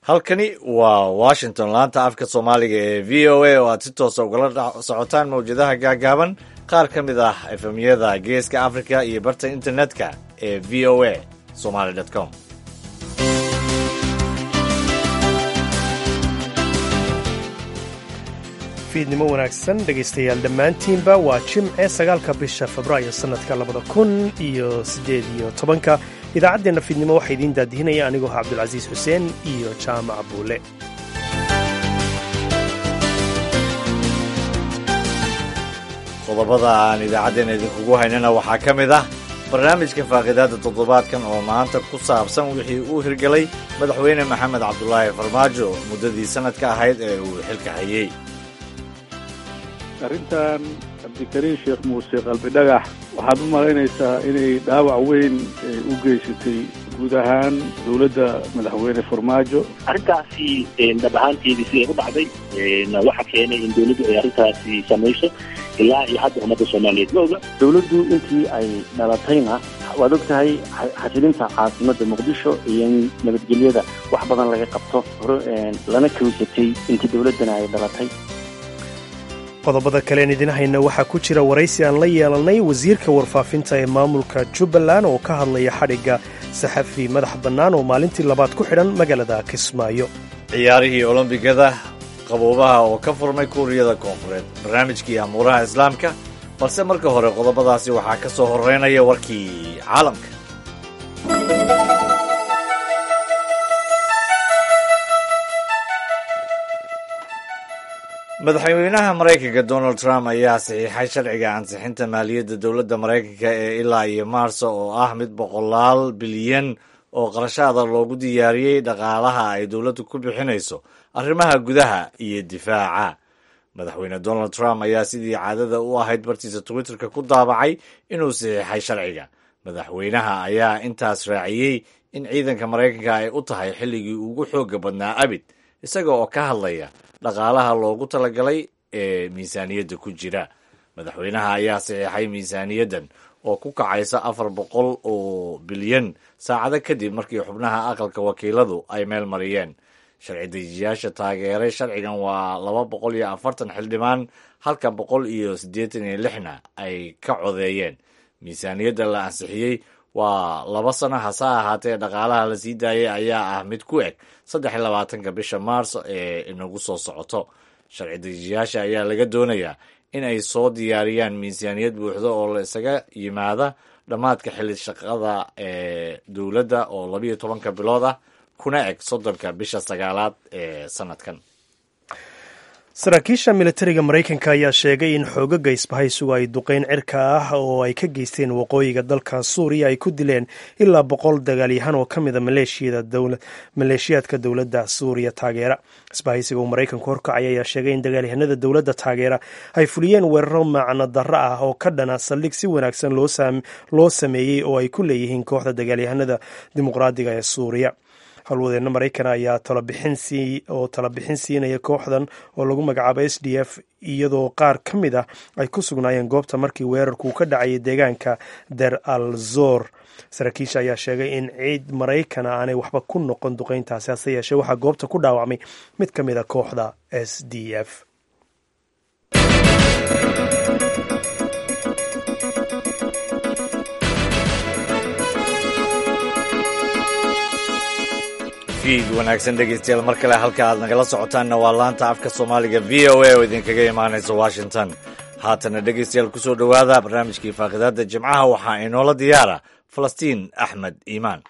halkani waa washington laanta afka soomaaliga ee v o a oo aad si toosa ugala socotaan mawjadaha gaagaaban qaar ka mid ah efemyada geeska africa iyo barta internetka ee v o a somaly com fiidnimo wanaagsan dhegaystayaal dhammaantiinba waa jimce sagaalka bisha febraayo sannadka labada kun iyo siddeed iyo tobanka idaacaddeenna fiidnimo waxaa idiin daadihinaya anigoo cabdulcasiis xuseen iyo jaamac buule qodobada aan idaacaddeenna idinkugu haynana waxaa ka mid ah barnaamijka faaqidaadda toddobaadkan oo maanta ku saabsan wixii uu hirgelay madaxweyne maxamed cabdulaahi farmaajo muddadii sannadka ahayd ee uu xilka hayey arrintan cabdikariin sheekh muuse qalbidhagax waxaad u malaynaysaa inay dhaawac weyn u geysatay guud ahaan dowladda madaxweyne farmaajo arrintaasi dhab ahaanteedii siday u dhacday waxa keenay in dowladdu ay arrintaasi samayso ilaa iyo hadda ummadda soomaaliyeed ma oga dowladdu intii ay dhalatayna waad og tahay xasilinta caasimadda muqdisho iyo in nabadgelyada wax badan laga qabto lana kawisatay intii dowladdana ay dhalatay qodobada kaleen idin hayna waxaa ku jira waraysi aan la yeelannay wasiirka warfaafinta ee maamulka jubbaland oo ka hadlaya xadhigga saxafi madax bannaan oo maalintii labaad ku xidhan magaalada kismaayo ciyaarihii olombigada qaboobaha oo ka furmay kuuriyada koonfureed barnaamijkii amuuraha islaamka balse marka hore qodobadaasi waxaa ka soo horreynaya warkii caalamka madaxweynaha maraykanka donald trump ayaa saxiixay sharciga ansixinta maaliyadda dowladda maraykanka ee ilaa iyo maarso oo ah mid boqolaal bilyan oo qarashaada loogu diyaariyey dhaqaalaha ay dowladdu ku bixinayso arrimaha gudaha iyo difaaca madaxweyne donald trump ayaa sidii caadada u ahayd bartiisa twitterka ku daabacay inuu saxiixay sharciga madaxweynaha ayaa intaas raaciyey in ciidanka maraykanka ay u tahay xilligii ugu xooga badnaa abid isaga oo ka hadlaya dhaqaalaha loogu talagalay ee miisaaniyadda ku jira madaxweynaha ayaa saxiixay miisaaniyaddan oo ku kacaysa afar boqol oo bilyan saacado kadib markii xubnaha aqalka wakiiladu ay meel mariyeen sharci dejiyaasha taageeray sharcigan waa laba boqol iyo afartan xildhibaan halka boqol iyo siddeetan iyo lixna ay ka codeeyeen miisaaniyadda la ansixiyey waa laba sano hase ahaatee dhaqaalaha la sii daayay ayaa ah mid ku eg saddex iyo labaatanka bisha maarso ee inagu soo socoto sharci dejiyaasha ayaa laga doonayaa in ay soo diyaariyaan miisaaniyad buuxda oo la isaga yimaada dhammaadka xilli shaqada ee dowladda oo labiyo tobanka bilood ah kuna eg soddonka bisha sagaalaad ee sanadkan saraakiisha militariga maraykanka ayaa sheegay in xoogaga isbahaysugu ay duqeyn cirka ah oo ay ka geysteen waqooyiga dalka suuriya ay ku dileen ilaa boqol dagaalyahan oo ka mida maleeshiyaadka dowladda suuriya taageera isbahaysiga uu maraykanku horkacay ayaa sheegay in dagaalyahanada dowladda taageera ay fuliyeen weeraro macno darro ah oo ka dhana saldhig si wanaagsan loo sameeyey oo ay ku leeyihiin kooxda dagaalyahanada dimuqraadiga ee suuriya howlwadeenna maraykan ayaa oo talabixin siinaya kooxdan oo lagu magacaabo s d f iyadoo qaar ka mid ah ay ku sugnaayeen goobta markii weerarku ka dhacayay deegaanka der al zor saraakiisha ayaa sheegay in ciid maraykana aanay waxba ku noqon duqeyntaasi hase yeeshee waxaa goobta ku dhaawacmay mid ka mid a kooxda s d f fiid wanaagsan dhegeystayaal mar kale halka aad nagala socotaanna waa laanta afka soomaaliga v o a oo idinkaga imaanaysa washington haatana dhegeystayaal kusoo dhowaada barnaamijkii faaqidaadda jimcaha waxaa inoola diyaara falastiin axmed iimaan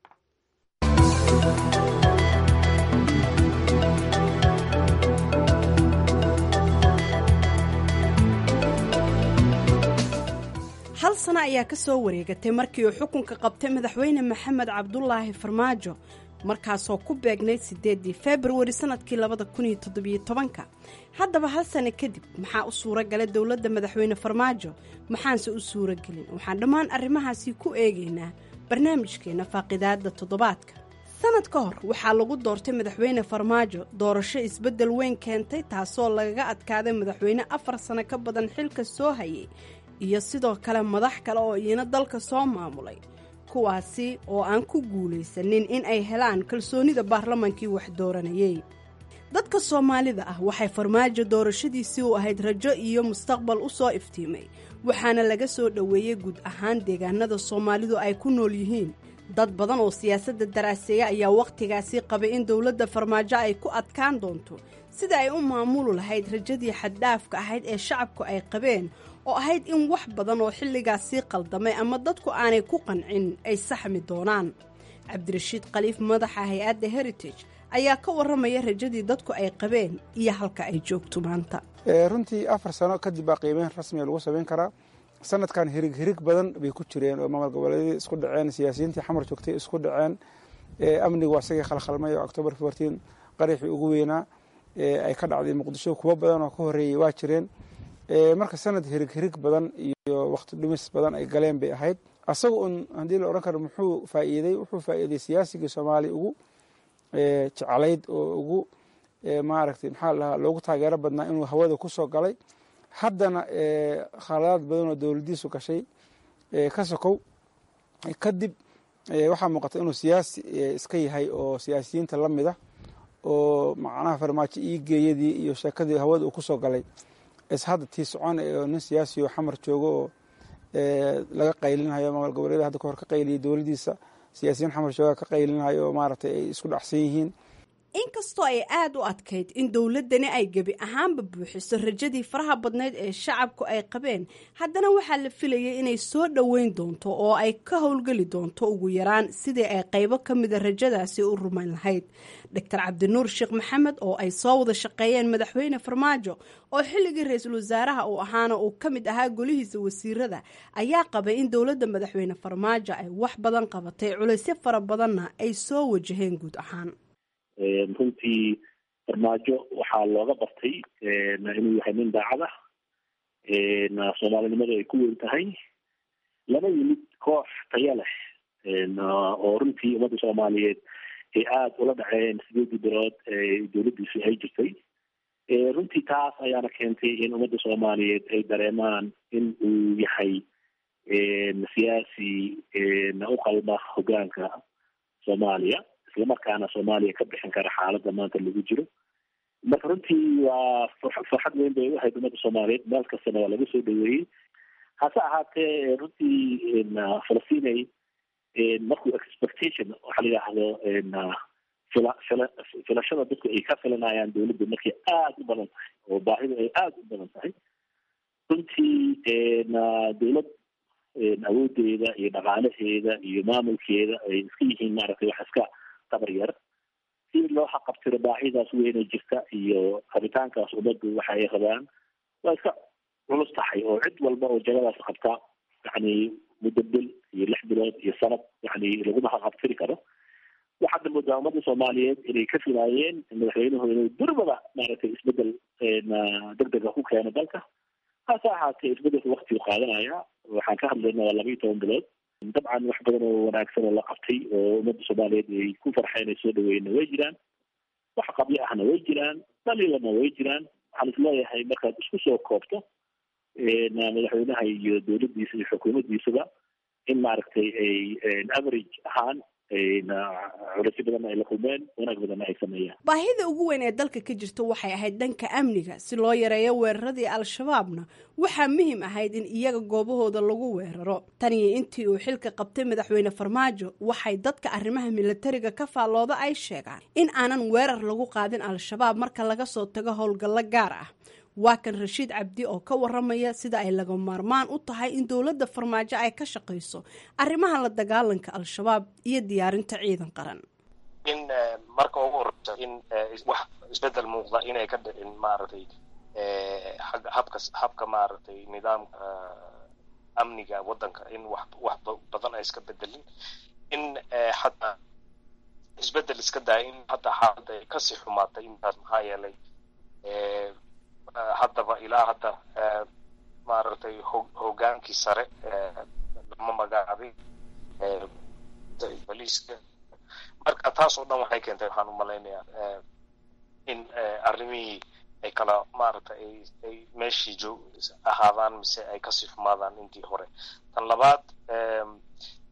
hal sano ayaa ka soo wareegatay markii uu xukunka qabtay madaxweyne maxamed cabdulaahi farmaajo markaasoo ku beegnayd siddeedii februari sannadkii labada kun iyo toddobiyo tobanka haddaba hal sano kadib maxaa u suura galay dowladda madaxweyne farmaajo maxaanse u suura gelin waxaan dhammaan arrimahaasi ku eegaynaa barnaamijkeenna faaqidaadda toddobaadka sanad ka hor waxaa lagu doortay madaxweyne farmaajo doorasho isbeddel weyn keentay taasoo lagaga adkaaday madaxweyne afar sano ka badan xilka soo hayay iyo sidoo kale madax kale oo iyana dalka soo maamulay kuwaasi oo aan ku guulaysanin in ay helaan kalsoonida baarlamankii wax dooranayey dadka soomaalida ah waxay farmaajo doorashadiisii u ahayd rajo iyo mustaqbal u soo iftiimay waxaana laga soo dhoweeyey guud ahaan deegaanada soomaalidu ay ku nool yihiin dad badan oo siyaasadda daraaseeya ayaa wakhtigaasi qabay in dowladda farmaajo ay ku adkaan doonto sida ay u maamuli lahayd rajadii xaddhaafka ahayd ee shacabku ay qabeen oo ahayd in wax badan oo xilligaasii qaldamay ama dadku aanay ku qancin ay saxmi doonaan cabdirashiid khaliif madaxa hay-adda heritage ayaa ka warramaya rajadii dadku ay qabeen iyo halka ay joogto maanta runtii afar sano kadib baa qiimeyn rasmiga lagu samayn karaa sanadkan hirig hirig badan bay ku jireen oo maamul goboleedyadii isku dhaceen siyaasiyiintii xamar joogtay isku dhaceen amnigu waa isagii khalkhalmay oo octobar fourteen qaraxii ugu weynaa ay ka dhacday muqdisho kuwo badan oo ka horreeyey waa jireen marka sanad hirig hirig badan iyo waqti dhumis badan ay galeen bay ahayd asaga un haddii la odhan karo muxuu faa'iiday wuxuu faa'iiday siyaasigii soomaaliya ugu jeclayd oo ugu maaragtay maxaa la dhahaa loogu taageero badnaa inuu hawada ku soo galay haddana khaladaad badan oo dowladdiisu gashay ka sokow kadib waxaa muuqata inuu siyaasi iska yahay oo siyaasiyiinta la mid ah oo macnaha farmaajo ii geeyadii iyo sheekadii hawada uu ku soo galay is hadda tii socon oo nin siyaasi oo xamar joogo oo laga qaylinhayo maamul goboleeda hadda kahor ka qayliyay dowladdiisa siyaasiyiin xamar jooga ka qaylinhayo oo maaragtay ay isku dhacsan yihiin inkastoo ay aada u adkayd in dowladdani ay gebi ahaanba buuxiso rajadii faraha badnayd ee shacabku ay qabeen haddana waxaa la filayay inay soo dhoweyn doonto oo ay ka howlgeli doonto ugu yaraan sidii ay qaybo ka mida rajadaasi u rumayn lahayd doctor cabdinuur sheekh maxamed oo ay soo wada shaqeeyeen madaxweyne farmaajo oo xilligii ra-iisul wasaaraha uu ahaana uu ka mid ahaa golihiisa wasiirada ayaa qabay in dowladda madaxweyne farmaajo ay wax badan qabatay culaysyo fara badanna ay soo wajaheen guud ahaan runtii farmaajo waxaa looga bartay inuu yahay nin daacad ah soomaalinimadu ay ku weyn tahay lama yimid koox taya leh oo runtii ummadda soomaaliyeed ay aada ula dhaceen sideedii bilood ee dowladdiisu ay jirtay runtii taas ayaana keentay in ummadda soomaaliyeed ay dareemaan in uu yahay siyaasi u qalma hogaanka soomaaliya islamarkaana soomaaliya ka bixin kara xaaladda maanta lagu jiro marka runtii waa farxad weyn bay u ahayd ummadda soomaaliyeed meel kastana waa laga soo dhaweeyey hase ahaatee runtii falastinay markuu expectation waxaa la yidhaahdo fila fila filashada dadku ay ka filanayaan dowladda markay aada u badan tahay oo baahidu ay aada u badan tahay runtii dowlad awoodeeda iyo dhaqaalaheeda iyo maamulkeeda ay iska yihiin maaragtay wax iska tabar yar si loo xaqabtiro baahidaas weyna jirta iyo rabitaankaas ummaddu waxa ay rabaan waa iska culus tahay oo cid walba oo jagadaas qabta yani muddo bil iyo lix bilood iyo sanad yani laguma xaqabtiri karo waxaadna moodaa ummadda soomaaliyeed inay ka filaayeen madaxweynuhu inuu durbada maaragtay isbedel degdega ku keeno dalka hase ahaatee isbedelka waktigu qaadanaya waxaan ka hadlayna waa laba iyo toban bilood dabcan wax badan oo wanaagsan oo la qabtay oo ummadda soomaaliyeed ay ku farxeen ay soo dhaweyna way jiraan wax qabyo ahna way jiraan daliilana way jiraan waxaan isleeyahay markaad isku soo koobto madaxweynaha iyo dowladdiisa iyo xukuumaddiisaba in maaragtay ay average ahaan culasyo badanna ay la kulmeen wanaag badanna ay sameeyaan baahida ugu weyn ee dalka ka jirta waxay ahayd dhanka amniga si loo yareeyo weeraradii al-shabaabna waxaa muhiim ahayd in iyaga goobahooda lagu weeraro tan iyo intii uu xilka qabtay madaxweyne farmaajo waxay dadka arrimaha milatariga ka faallooda ay sheegaan in aanan weerar lagu qaadin al-shabaab marka laga soo tago howlgallo gaar ah waa kan rashiid cabdi oo ka waramaya sida ay laga maarmaan u tahay in dowladda farmaajo ay ka shaqayso arrimaha la dagaalanka al-shabaab iyo diyaarinta ciidan qaran in marka ugu horeysa in wax isbedel muuqda inay ka dhicin maaragtay habka habka maaragtay nidaamka amniga waddanka in wax wax badan ay iska bedelin in hataa isbedel iska daya in hadda xaaladda ay kasii xumaatay intaas maxaa yeelay haddaba ilaa hadda maaragtay ho hogaankii sare lama magacaabin boliiska marka taas oo dhan waxay keentay waxaan umalaynayaa in arrimihii ay kala maaragtay ay ay meeshii joog ahaadaan mise ay kasii xumaadaan intii hore tan labaad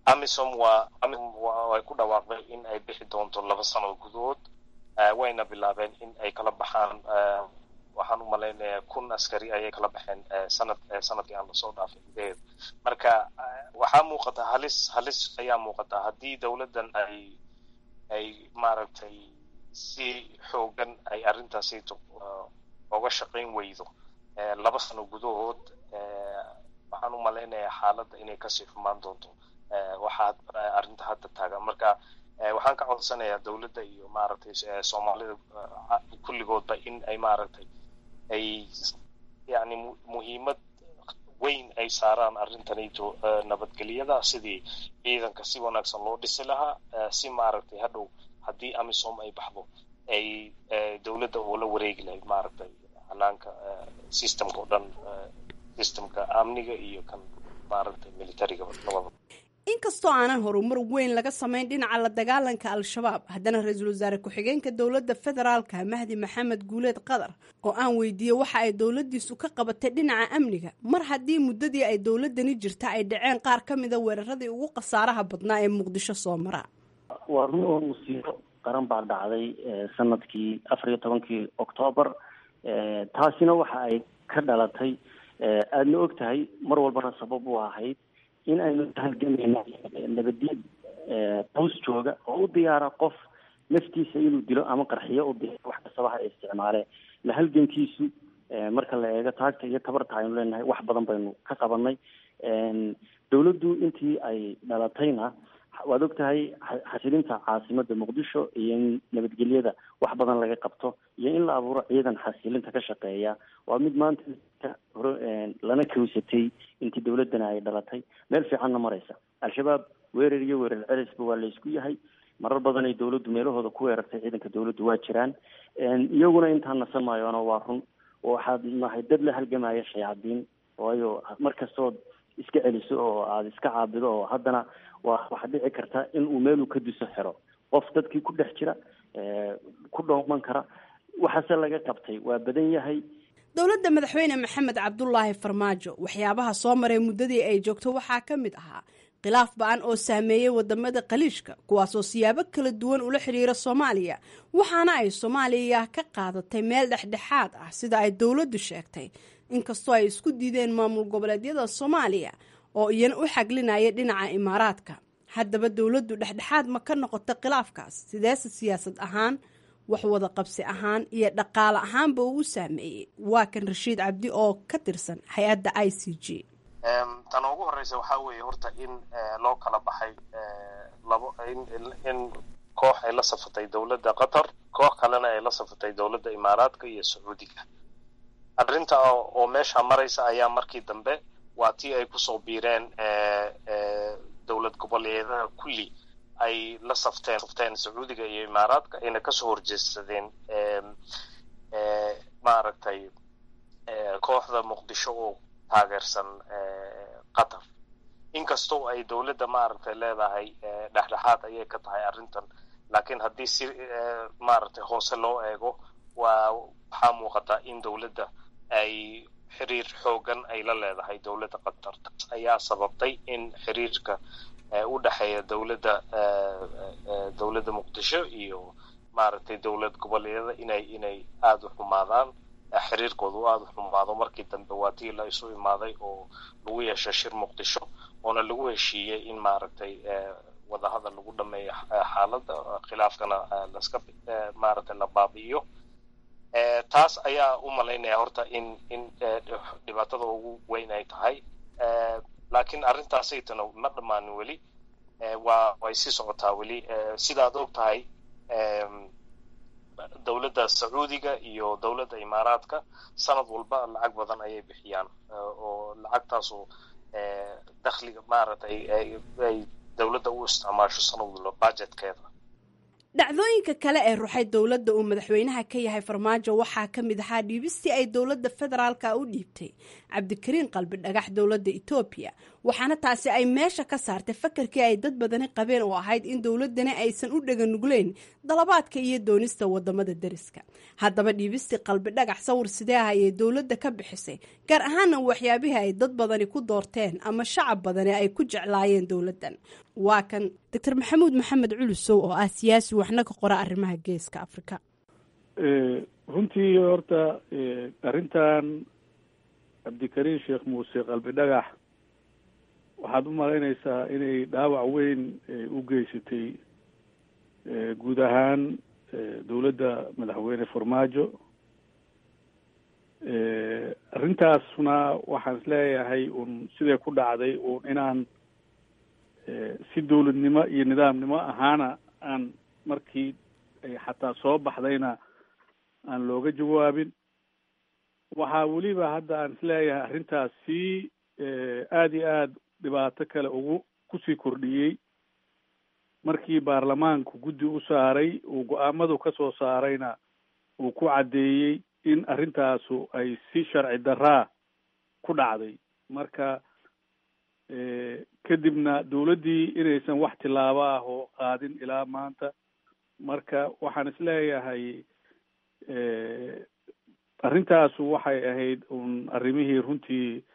amisom waa way ku dhawaaqday in ay bixi doonto laba sano gudahood wayna bilaabeen in ay kala baxaan waxaan u malaynayaa kun askari ayay kala baxeen sanad sanadkii aan lasoo dhaafay gudaheeda marka waxaa muuqata halis halis ayaa muuqata haddii dowladdan ay ay maaragtay si xoogan ay arrintaasito oga shaqayn weydo laba sano gudahood waxaan u malaynayaa xaaladda inay kasii xumaan doonto waxaa arrinta hadda taagan marka waxaan ka codsanayaa dowladda iyo maaragtay soomaalida kulligoodba in ay maaragtay ay yani muhiimad weyn ay saaraan arrintanito nabadgelyada sidii ciidanka si wanaagsan loo dhisi lahaa si maaragtay hadhow haddii amisom ay baxdo ay dowladda oo la wareegi lahayd maaragtay hanaanka systemka o dhan systemka amniga iyo kan maaragtay militariga labada inkastoo aanan horumar weyn laga samayn dhinaca la dagaalanka al-shabaab haddana ra-iisul wasaare ku-xigeenka dowladda federaalka mahdi maxamed guuleed qadar oo aan weydiiyey waxa ay dowladdiisu ka qabatay dhinaca amniga mar haddii muddadii ay dowladani jirta ay dhaceen qaar ka mida weeraradii ugu khasaaraha badnaa ee muqdisho soo mara waa run oo musiibo qaran baa dhacday sanadkii afar iyo tobankii oktoobar taasina waxa ay ka dhalatay aadna og tahay mar walbana sabab u ahayd in aynu halgamayna nabadiid hoos jooga oo u diyaara qof naftiisa inuu dilo ama qarxiyo u diyaara wax kastaba ha isticmaale la halgankiisu marka la eego taagta iyo tabarta aynu leenahay wax badan baynu ka qabanay dowladdu intii ay dhalatayna waad og tahay xasilinta caasimada muqdisho iyo in nabadgelyada wax badan laga qabto iyo in la abuuro ciidan xasilinta ka shaqeeya waa mid maanta hore lana kawsatay intii dowladana ay dhalatay meel fiicanna maraysa al-shabaab weerar iyo weerar celisba waa la isku yahay marar badan ay dowladdu meelahooda ku weerartay ciidanka dowladdu waa jiraan iyaguna intaan nasan maayoona waa run waxaad nahay dad la halgamaya shayaadiin waayo mar kastood iska celiso oo aada iska caabido oo haddana waa waxaa dhici karta in uu meeluu ka duso xero qof dadkii ku dhex jira ku dhooman kara waxaase laga qabtay waa badan yahay dowladda madaxweyne maxamed cabdulaahi farmaajo waxyaabaha soo maray muddadii ay joogto waxaa ka mid ahaa khilaaf ba-an oo saameeyey wadamada khaliijka kuwaasoo siyaabo kala duwan ula xidhiira soomaaliya waxaana ay soomaaliya ka qaadatay meel dhexdhexaad ah sida ay dowladdu sheegtay inkastoo ay isku diideen maamul goboleedyada soomaaliya oo iyana u xaglinaya dhinaca imaaraadka haddaba dowladdu dhexdhexaad ma ka noqota khilaafkaas sideese siyaasad ahaan wax wada qabsi ahaan iyo dhaqaale ahaanba uu saameeyey waa kan rashiid cabdi oo ka tirsan hay-adda i c g tan ugu horeysa waxaa weeye horta in loo kala baxay labo in koox ay la safatay dowladda qatar koox kalena ay la safatay dowladda imaaraadka iyo sacuudiga arrinta oo meesha maraysa ayaa markii dambe waa tii ay kusoo biireen dowlad goboleedaha kulli ay la safteen safteen sacuudiga iyo imaaraadka ayna kasoo horjeedsadeen maaragtay kooxda muqdisho oo taageersan qatar inkastoo ay dowladda maaragtay leedahay dhexdhexaad ayay ka tahay arrintan laakiin haddii si maaragtay hoose loo eego waa waxaa muuqata in dowladda ay xiriir xoogan ay la leedahay dowladda qatar taas ayaa sababtay in xiriirka u dhexeeya dowladda dowladda muqdisho iyo maaragtay dowlad goboleedyada inay inay aada u xumaadaan xiriirkooda u aada u xumaado markii dambe waa tii la isu imaaday oo lagu yeeshay shir muqdisho oona lagu heshiiyey in maaragtay wadahadal lagu dhameeyo xaaladda khilaafkana laska maaragtay la baabi'iyo taas ayaa u malaynaya horta in in dhibaatada ugu weyn ay tahay laakiin arrintaasaytana ma dhammaanin weli waa way sii socotaa weli sidaad og tahay dowladda sacuudiga iyo dowladda imaaraadka sanad walba lacag badan ayay bixiyaan oo lacagtaasu dakhliga maaragtay ay dowladda u isticmaasho sanad walba budgetkeeda dhacdooyinka kale ee ruxay dowladda uu madaxweynaha ka yahay farmaajo waxaa ka mid ahaa dhiibistii ay dowladda federaalka u dhiibtay cabdikariin qalbi dhagax dowladda etoobiya waxaana taasi ay meesha ka saartay fakarkii ay dad badani qabeen oo ahayd in dowladani aysan u dhaganugleyn dalabaadka iyo doonista wadamada deriska haddaba dhiibistii qalbi dhagax sawir sidee ah ayay dowladda ka bixisay gaar ahaana waxyaabihii ay dad badani ku doorteen ama shacab badani ay ku jeclaayeen dowladdan waa kan doctor maxamuud maxamed culusow oo ah siyaasi waxna ka qora arrimaha geeska afrika runtii horta arrintan cabdikariin sheekh muuse qalbi dhagax waxaad u malaynaysaa inay dhaawac weyn u geysatay guud ahaan dowladda madaxweyne farmaajo arrintaasna waxaan isleeyahay un siday ku dhacday un inaan si dowladnimo iyo nidaamnimo ahaana aan markii xataa soo baxdayna aan looga jawaabin waxaa weliba hadda aan isleeyahay arrintaas si aada iyo aada dhibaato kale ugu kusii kordhiyey markii baarlamaanku guddi u saaray uu go-aamadu ka soo saarayna uu ku caddeeyey in arrintaasu ay si sharci daraa ku dhacday marka kadibna dowladdii inaysan wax tilaabo ah oo qaadin ilaa maanta marka waxaan isleeyahay arrintaasu waxay ahayd un arrimihii runtii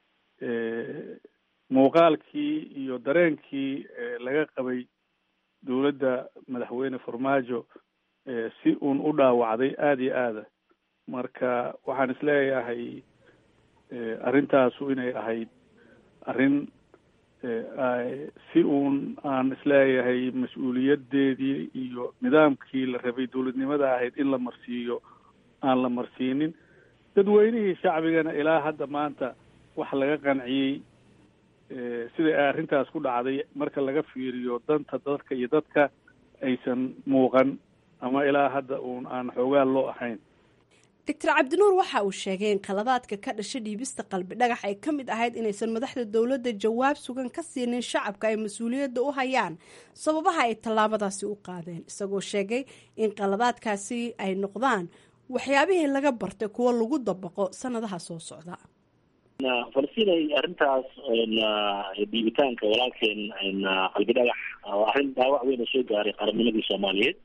muuqaalkii iyo dareenkii laga qabay dowladda madaxweyne farmaajo si uun u dhaawacday aada iyo aada marka waxaan isleeyahay arrintaasu inay ahayd arrin si uun aan isleeyahay mas-uuliyadeedii iyo nidaamkii la rabay dowladnimada ahayd in la marsiiyo aan la marsiinin dadweynihii shacbigana ilaa hadda maanta wax laga qanciyey sida ay arrintaas ku dhacday marka laga fiiriyo danta dadka iyo dadka aysan muuqan ama ilaa hadda uun aan xoogaan loo ahayn doctor cabdinuur waxa uu sheegay in qaladaadka ka dhasha dhiibista qalbi dhagax ay ka mid ahayd inaysan madaxda dowladda jawaab sugan ka siinin shacabka ay mas-uuliyadda u hayaan sababaha ay tallaabadaasi u qaadeen isagoo sheegay in qaladaadkaasi ay noqdaan waxyaabihii laga bartay kuwo lagu dabaqo sanadaha soo socda falastiin arrintaas dhiibitaanka walaalkeen qalbi dhagax oo arrin dhaawac weyn oo soo gaaray qarannimadii soomaaliyeed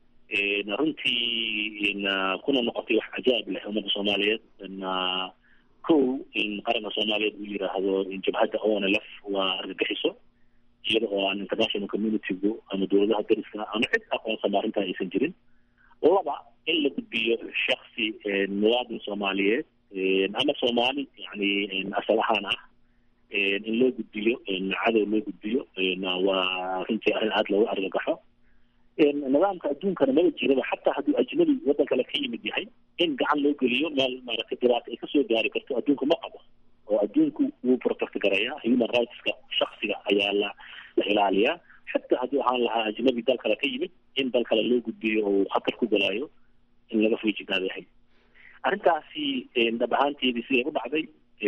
runtii kuna noqotay wax cajaab leh ummadda soomaaliyeed kow in qaranka soomaaliyeed uu yiraahdo jabhadda onlf waa argagixiso iyada oo aan international communitygu ama dowladaha dariska ama cid aqoonsama arrintaa aysan jirin laba in la gudbiyo shaksi muwaadin soomaaliyeed ama soomaali yani asal ahaan ah in loo gudbiyo cadow loo gudbiyo waa runtii arrin aada loogu argagaxo nidaamka adduunkana maba jiraba xataa hadduu ajnabi waddan kale ka yimid yahay in gacan loo geliyo meel maaragtay dhibaato ay kasoo gaari karto adduunku ma qabo oo adduunku wuu protect garayaa human rightska shaksiga ayaa la la ilaaliyaa xataa hadduu ahaan lahaa ajnabi dal kale ka yimid in dal kale loo gudbiyo oo khatar ku galaayo in laga feejignaado yahay arrintaasi dhab ahaanteedii siday u dhacday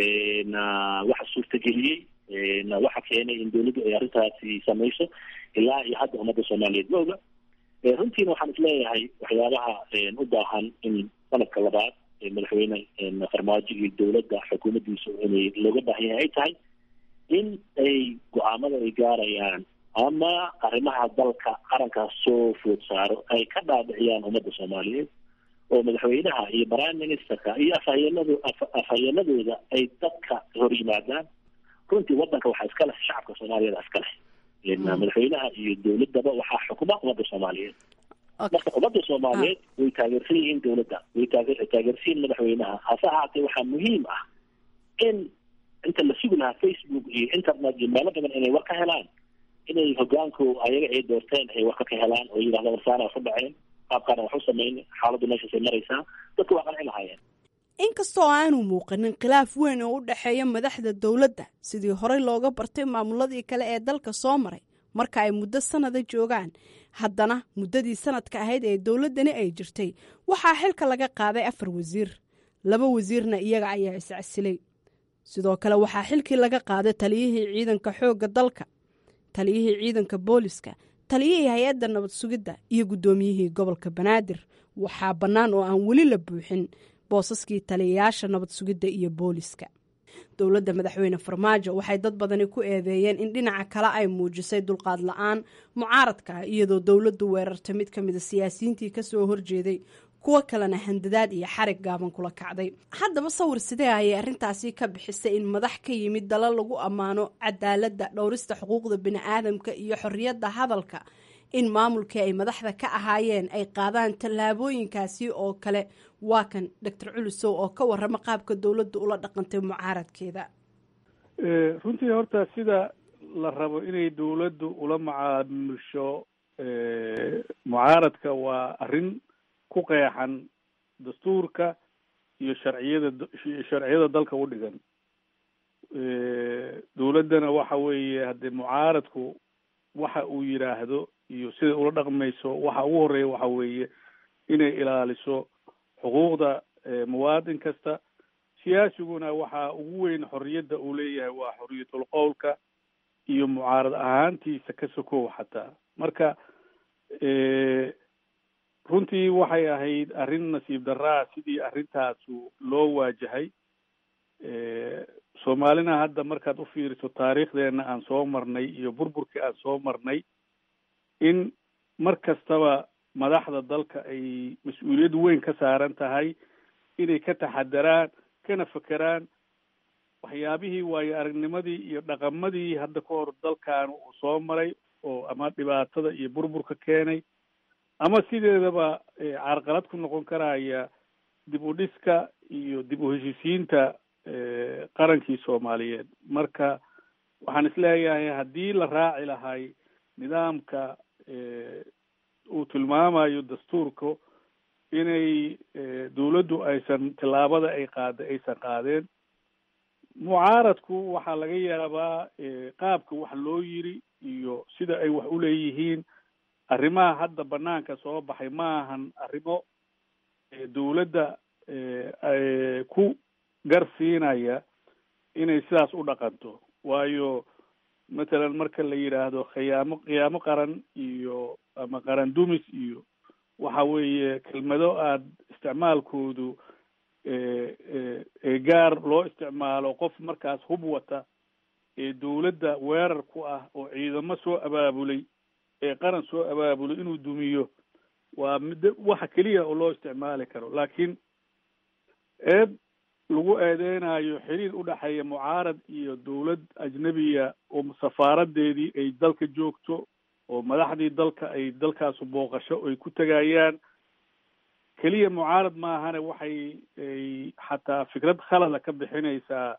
waxa suurtageliyey waxa keenay in dowladdu ay arrintaasi samayso ilaa iyo hadda ummadda soomaaliyeed ma oga runtiina waxaan isleeyahay waxyaabaha u baahan in sanadka labaad madaxweyne farmaajo iyo dowladda xukuumaddiisu inay looga baahan yahay ay tahay in ay go-aamada ay gaarayaan ama arrimaha dalka qarankaas soo food saaro ay ka dhaadhiciyaan ummadda soomaaliyeed oo madaxweynaha iyo prime ministerka iyo afhayeenado afhayeenadooda ay dadka hor yimaadaan runtii waddanka waxaa iska leh shacabka soomaaliyada iska leh madaxweynaha iyo dowladaba waxaa xukuma ummadda soomaaliyeed marka ummadda soomaaliyeed way taageersan yihiin dowladda way taage taageersan yihiin madaxweynaha hase ahaatee waxaa muhiim ah in inta la sugi lahaa facebook iyo internet iyo meelo badan inay war ka helaan inay hogaanku ayaga ay doorteen ay warka ka helaan oo yidhahda warsaana wax u dhaceen qaabkaana wax u sameyn xaaladdu meeshaasay maraysaa dadku waa qanci lahaayeen inkastoo aanu muuqanin khilaaf weyn oo u dhexeeya madaxda dowladda sidii horey looga bartay maamuladii kale ee dalka soo maray marka ay muddo sanada joogaan haddana muddadii sanadka ahayd ee dowladdani ay jirtay waxaa xilka laga qaaday afar wasiir laba wasiirna iyaga ayaa iscasilay sidoo kale waxaa xilkii laga qaaday taliyihii ciidanka xoogga dalka taliyihii ciidanka booliska taliyihii hay-adda nabad sugidda iyo guddoomiyihii gobolka banaadir waxaa bannaan oo aan weli la buuxin boosaskii taliyayaasha nabad sugidda iyo booliska dowladda madaxweyne farmaajo waxay dad badani ku eedeeyeen in dhinaca kale ay muujisay dulqaad la-aan mucaaradka iyadoo dowladdu weerartay mid ka mida siyaasiyiintii kasoo horjeeday kuwo kalena handadaad iyo xarig gaaban kula kacday haddaba sawir sidee ayay arrintaasi ka bixisay in madax ka yimid dala lagu ammaano cadaaladda dhowrista xuquuqda bini-aadamka iyo xorriyadda hadalka in maamulkii ay madaxda ka ahaayeen ay qaadaan tallaabooyinkaasi oo kale waa kan doctor culusow oo ka warrama qaabka dowladda ula dhaqantay mucaaradkeeda runtii horta sida la rabo inay dowladdu ula macaamulsho mucaaradka waa arrin ku qeexan dastuurka iyo sharciyada sharciyada dalka u dhigan dowladdana waxa weeye haddee mucaaradku waxa uu yidhaahdo iyo siday ula dhaqmayso waxa ugu horeeya waxa weeye inay ilaaliso xuquuqda muwaadin kasta siyaasiguna waxa ugu weyn xorriyadda uu leeyahay waa xorriyatul qowlka iyo mucaarad ahaantiisa ka sokow xataa marka runtii waxay ahayd arrin nasiib daraa sidii arrintaasu loo waajahay soomaalina hadda markaad u fiiriso taariikhdeena aan soo marnay iyo burburkii aan soo marnay in mar kastaba madaxda dalka ay mas-uuliyad weyn ka saaran tahay inay ka taxadaraan kana fekeraan waxyaabihii waayo aragnimadii iyo dhaqamadii hadda ka hor dalkan uu soo maray oo ama dhibaatada iyo burburka keenay ama sideedaba carqalad ku noqon karaya dib u dhiska iyo dib u heshiisiinta qarankii soomaaliyeed marka waxaan isleeyahay haddii la raaci lahay nidaamka uu tilmaamayo dastuurka inay dowladdu aysan tillaabada ay qaada aysan qaadeen mucaaradku waxaa laga yaabaa qaabka wax loo yiri iyo sida ay wax u leeyihiin arrimaha hadda banaanka soo baxay ma ahan arrimo dowladda ku garsiinaya inay sidaas u dhaqanto waayo mathalan marka la yidhaahdo khiyaamo khiyaamo qaran iyo ama qaran dumis iyo waxa weeye kelmado aada isticmaalkoodu gaar loo isticmaalo qof markaas hub wata ee dowladda weerar ku ah oo ciidamo soo abaabulay ee qaran soo abaabulay inuu dumiyo waa mid waxa keliya oo loo isticmaali karo laakiin eed lagu eedeynayo xiriir u dhexeeya mucaarad iyo dowlad ajnebiya oo safaaradeedii ay dalka joogto oo madaxdii dalka ay dalkaasu booqasho ay ku tegayaan keliya mucaarad maahane waxay ay xataa fikrad khalada ka bixinaysaa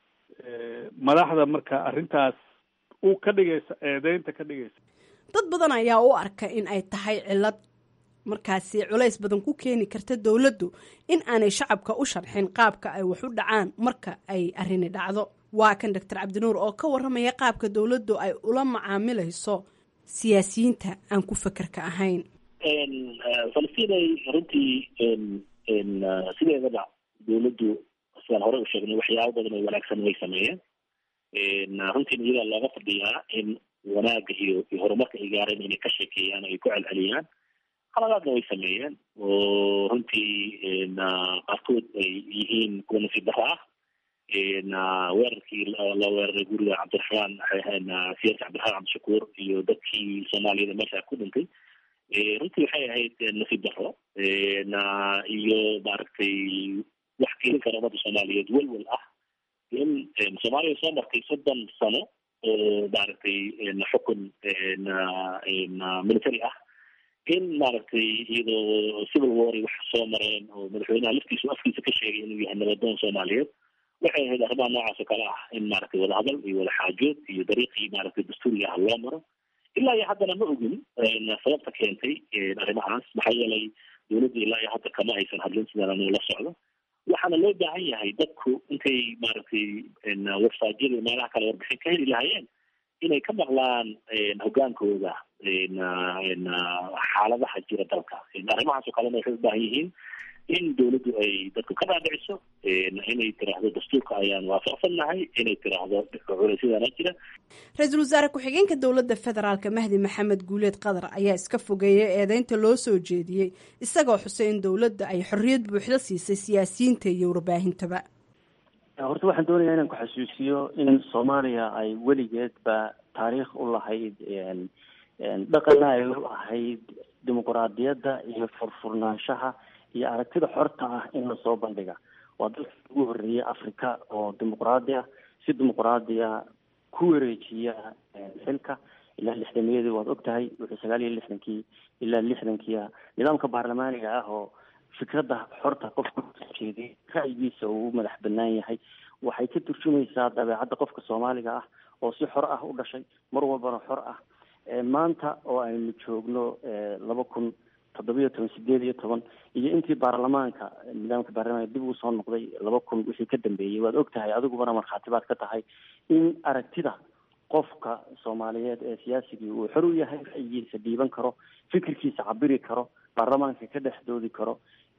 madaxda marka arrintaas u ka dhigaysa eedeynta ka dhigaysa dad badan ayaa u arka in ay tahay cillad markaasi culays badan ku keeni karta dowladdu in aanay shacabka u sharxin qaabka ay wax u dhacaan marka ay arrini dhacdo waa kan doctor cabdinuur oo ka warramaya qaabka dowladdu ay ula macaamilayso siyaasiyiinta aan ku fekerka ahayn falastiinay runtii sideedaba dowladdu sidaan horey u sheegnay waxyaabo badan oo wanaagsan way sameeyeen runtiina iyadaa looga fadhiyaa in wanaagga iyo iyo horumarka ay gaareen inay ka sheekeeyaan o ay ku celceliyaan qaladaadna way sameeyeen oo runtii qaarkood ay yihiin kuwa nasiib daro ah weerarkii la weeraray guriga cabdiraxmaan siyaasi cabdiraxmaan cabdishakuur iyo dadkii soomaaliyada meesha ku dhintay runtii waxay ahayd nasiib daro iyo maaragtay wax kelin kara ummadda soomaaliyeed welwel ah in soomaaliya soo martay soddon sano oo maaragtay xukun military ah in maaragtay iyadoo civil war wax soo mareen oo madaxweynaha laftiisu afkiisa ka sheegay inuu yahay nabadoon soomaaliyeed waxay ahayd arrimaha noocaas oo kale ah in maaragtay wadahadal iyo wadaxaajood iyo dariiqii maaragtay dastuuriga ah loo maro ilaa iyo haddana ma ogin sababta keentay arrimahaas maxaa yeelay dowladda ilaa iyo hadda kama aysan hadlin sidaan anigu la socdo waxaana loo baahan yahay dadku intay maaragtay websiteyada meelaha kale warbixin ka heli lahaayeen inay ka maqlaan hogaankooda xaaladaha jira dalka arrimahaas oo kalena waxay u baahan yihiin in dowladdu ay dadku ka dhaadhiciso inay tiraahdo dastuurka ayaan waafaqsannahay inay tiraahdo culaysyadana jira ra-iisul wasaare ku-xigeenka dowladda federaalka mahdi maxamed guuleed qadar ayaa iska fogeeyay eedeynta loo soo jeediyey isagoo xusay in dowladda ay xorriyad buuxda siisay siyaasiyiinta iyo warbaahintaba horta waxaan doonayaa inaan ku xasuusiyo in soomaaliya ay weligeedba taariikh u lahayd dhaqana ay u ahayd dimuquraadiyadda iyo furfurnaanshaha iyo aragtida xorta ah in lasoo bandhiga waa dalka ugu horreeyay africa oo dimuquraadi ah si dimuquraadiya ku wareejiya xilka ilaa lixdameeyadii waad og tahay wuxuu sagaal iyo lixdankii ilaa lixdankiia nidaamka baarlamaaniga ah oo fikradda xorta qofka jeediy ra'yigiisa uu u madax banaan yahay waxay ka turjumaysaa dabeecadda qofka soomaaliga ah oo si xor ah u dhashay mar walbana xor ah maanta oo aynu joogno laba kun toddobiyo toban sideed iyo toban iyo intii baarlamaanka nidaamka baarlamaanka dib uu soo noqday laba kun wixii ka dambeeyey waad og tahay adigubana markhaati baad ka tahay in aragtida qofka soomaaliyeed ee siyaasigii uu xor u yahay ra'yigiisa dhiiban karo fikirkiisa cabiri karo baarlamaanka ka dhex doodi karo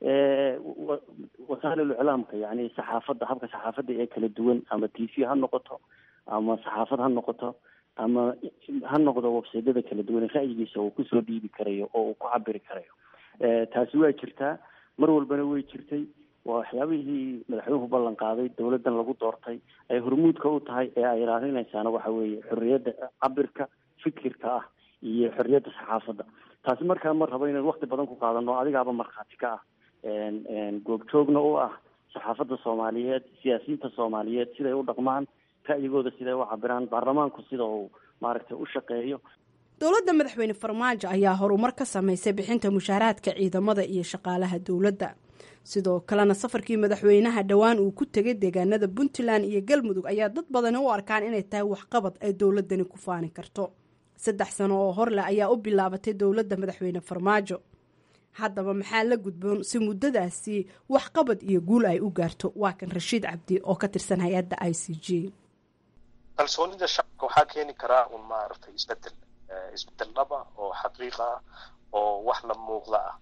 wasaa'il iclaamka yani saxaafadda habka saxaafadda ee kala duwan ama t v ha noqoto ama saxaafad ha noqoto ama ha noqdo websaydyada kala duwan ra'yigiisa uu kusoo dhiibi karayo oo uu ku cabiri karayo taasi waa jirtaa mar walbana way jirtay waa waxyaabihii madaxweynuhu ballan qaaday dawladdan lagu doortay ay hormuudka u tahay ee ay ilaalinaysaana waxa weeye xorriyadda cabirka fikirka ah iyo xorriyadda saxaafadda taasi markaa ma rabo inaan wakti badan ku qaadano adigaaba markhaati ka ah goobjoogna u ah saxaafadda soomaaliyeed siyaasiyiinta soomaaliyeed siday u dhaqmaan ra'yigooda siday u cabiraan baarlamaanku sida uu maaragtay u shaqeeyo dowladda madaxweyne farmaajo ayaa horumar ka samaysay bixinta mushaaraadka ciidamada iyo shaqaalaha dowladda sidoo kalena safarkii madaxweynaha dhowaan uu ku tegay deegaanada puntland iyo galmudug ayaa dad badani u arkaan inay tahay waxqabad ay dowladani ku faani karto saddex sano oo horleh ayaa u bilaabatay dowladda madaxweyne farmaajo haddaba maxaa la gudboon si muddadaasi waxqabad iyo guul ay u gaarto waa kan rashiid cabdi oo ka tirsan hay-adda i c g kalsoonida shacabka waxaa keeni karaa un maaragtay isbedel isbedel dhaba oo xaqiiqa ah oo wax la muuqda ah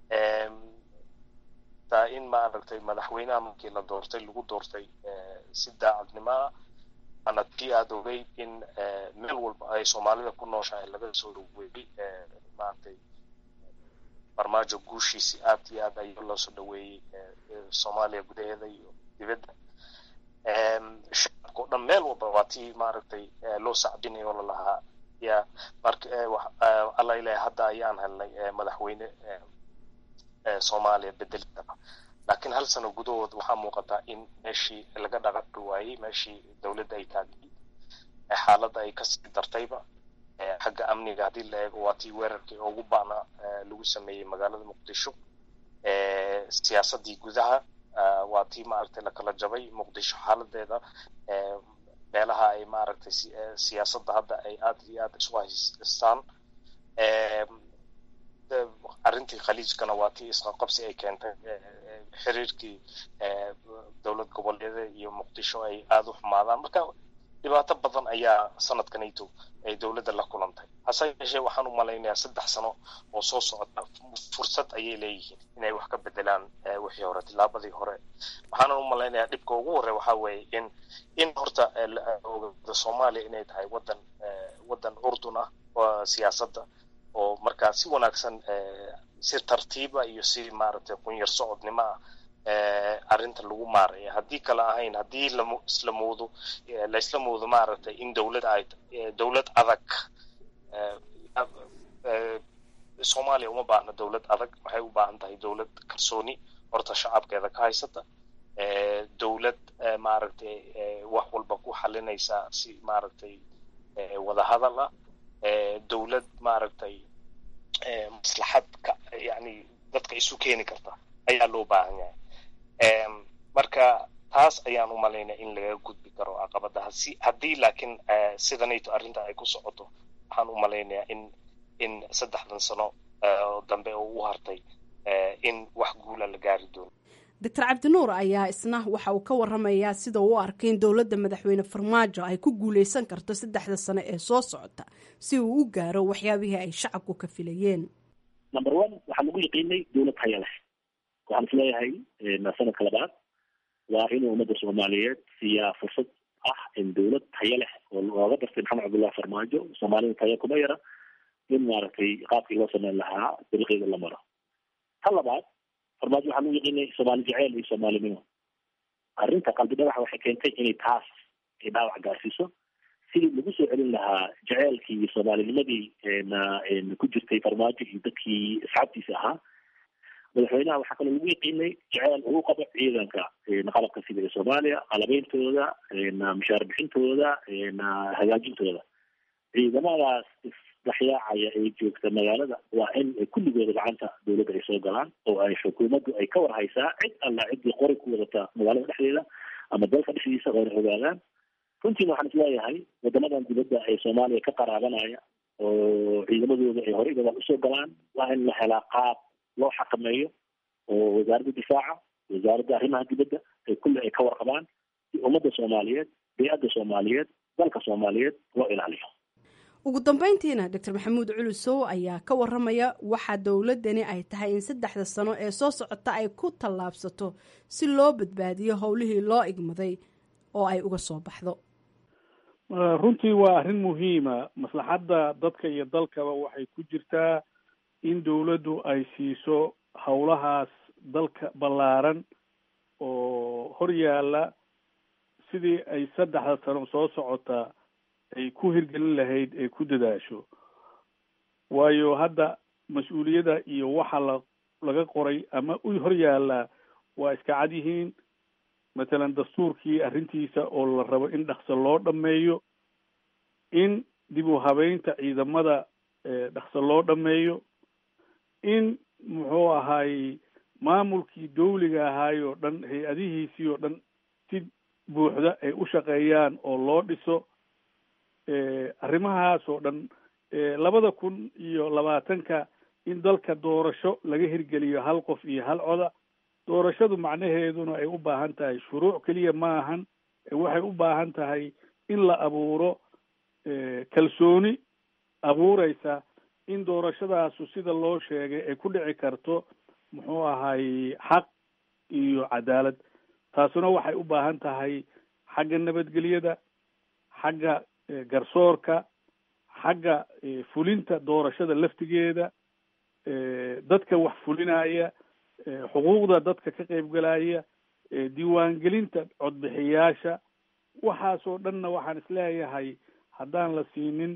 taa in maaragtay madaxweynaha markii la doortay lagu doortay si daacadnimo ah ana tii aada ogeyd in meel walba ay soomaalida ku nooshahay laga soo dhaweeyey maaragtay farmaajo guushiisi aad iyo aad ayaa loo soo dhaweeyey soomaaliya gudaheeda iyo dibadda shacabka o dhan meel walba waa tii maaragtay loo sacbinay oo lalahaa ya marka alla ilahay hadda ayaan helnay madaxweyne soomaaliya bedelkaba laakiin hal sano gudahood waxaa muuqataa in meeshii laga dhaqaqi waayey meeshii dowladda ay taagtay xaaladda ay kasii dartayba xagga amniga haddii la eego waa tii weerarkii ugu baana lagu sameeyey magaalada muqdisho siyaasaddii gudaha waa tii maaragtay lakala jabay muqdisho xaaladeeda meelaha ay maaragtay siyaasadda hadda ay aada iyo aada isu haystaan arrintii khaliijkana waa tii isqaqabsi ay keentay xiriirkii dowlad goboleeda iyo muqdisho ay aada u xumaadaan marka dhibaato badan ayaa sanadkanayto ay dowladda la kulantay hase yeeshee waxaan u malaynayaa saddex sano oo soo socota fursad ayay leeyihiin inay wax ka bedelaan wixii hore tilaabadii hore waxaanan u malaynayaa dhibka ugu horey waxaa weeye in in horta ogaada soomaaliya inay tahay wadan wadan urdun ah siyaasadda oo markaa si wanaagsan si tartiiba iyo si maaragtay qunyar socodnimo ah arrinta lagu maaraya haddii kale ahayn haddii laisla moodo laisla moodo maaragtay in dowlad ay dowlad adag soomaaliya uma baahna dowlad adag waxay u baahan tahay dowlad kalsooni horta shacabkeeda ka haysata dowlad maaragtay wax walba ku xalinaysa si maaragtay wadahadal ah dowlad maaragtay maslaxad ka yani dadka isu keeni karta ayaa loo baahan yahay marka taas ayaan u malaynaya in laga gudbi karo caqabadaha si haddii laakiin sidanayto arrinta ay ku socoto waxaan u malaynayaa in in saddexdan sano dambe oo u hartay in wax guula la gaari doono doctor cabdinuur ayaa isna waxa uu ka waramayaa sida uu u arkay in dowladda madaxweyne farmaajo ay ku guuleysan karto saddexda sano ee soo socota si uu u gaaro waxyaabihii ay shacabku ka filayeen number one waxaa lagu yaqiinay dowlad haya leh waxaan is leeyahay sanadka labaad waa inuu ummadda soomaaliyeed siiyaa fursad ah in dowlad tayo leh oo looga dartay maxamed cabdullahi farmaajo soomaalida tayo kuma yara in maaragtay qaabkii loo sameyn lahaa dariiqeeda la maro ta labaad farmaajo waxaan u yaqiinay soomaali jeceel iyo soomaalinimo arrinta qalbi dhagaxa waxay keentay inay taas ay dhaawac gaarsiiso sidii lagu soo celin lahaa jaceylkii soomaalinimadii ku jirtay farmaajo iyo dadkii asxaabtiisa ahaa madaxweynaha waxaa kaloo lagu yaqiinay jaceyl uu qabo ciidanka qalabka sida ee soomaaliya qalabeyntooda mushaar bixintooda hagaajintooda ciidamadaas isdhexyaacaya ee joogta magaalada waa in kulligooda gacanta dowladda ay soo galaan oo ay xukuumaddu ay ka war haysaa cid alla ciddii qori ku wadata magaalada dhexdeeda ama dalka dhexdiisa oo na ogaadaan runtiina waxaan isleeyahay wadamadan dibadda ee soomaaliya ka qaraabanaya oo ciidamadooda ay horey gadaal usoo galaan waa in la helaa qaab loo xakameeyo oo wasaaradda difaaca wasaaradda arrimaha dibadda ay kulli ay ka warqabaan si ummadda soomaaliyeed bey-adda soomaaliyeed dalka soomaaliyeed loo ilaaliyo ugu dambeyntiina doctor maxamuud culusow ayaa ka waramaya waxaa dowladani ay tahay in saddexda sano ee soo socota ay ku tallaabsato si loo badbaadiyo howlihii loo igmaday oo ay uga soo baxdo runtii waa arrin muhiima maslaxadda dadka iyo dalkaba waxay ku jirtaa in dowladdu ay siiso howlahaas dalka ballaaran oo hor yaalla sidii ay saddexda sano soo socota ay ku hirgelin lahayd ay ku dadaasho waayo hadda mas-uuliyadda iyo waxa la laga qoray ama u hor yaallaa waa iska cad yihiin matalan dastuurkii arrintiisa oo la rabo in dhaqso loo dhameeyo in dib u habeynta ciidamada dhaqso loo dhameeyo in muxuu ahaay maamulkii dawliga ahaay oo dhan hay-adihiisii oo dhan si buuxda ay u shaqeeyaan oo loo dhiso arrimahaas oo dhan labada kun iyo labaatanka in dalka doorasho laga hirgeliyo hal qof iyo hal coda doorashadu macnaheeduna ay u baahan tahay shuruuc keliya ma ahan waxay u baahan tahay in la abuuro kalsooni abuureysa in doorashadaasu sida loo sheegay ay ku dhici karto muxuu ahay xaq iyo cadaalad taasuna waxay u baahan tahay xagga nabadgelyada xagga garsoorka xagga fulinta doorashada laftigeeda dadka wax fulinaya xuquuqda dadka ka qaybgalaya diiwaangelinta codbixiyaasha waxaasoo dhanna waxaan isleeyahay haddaan la siinin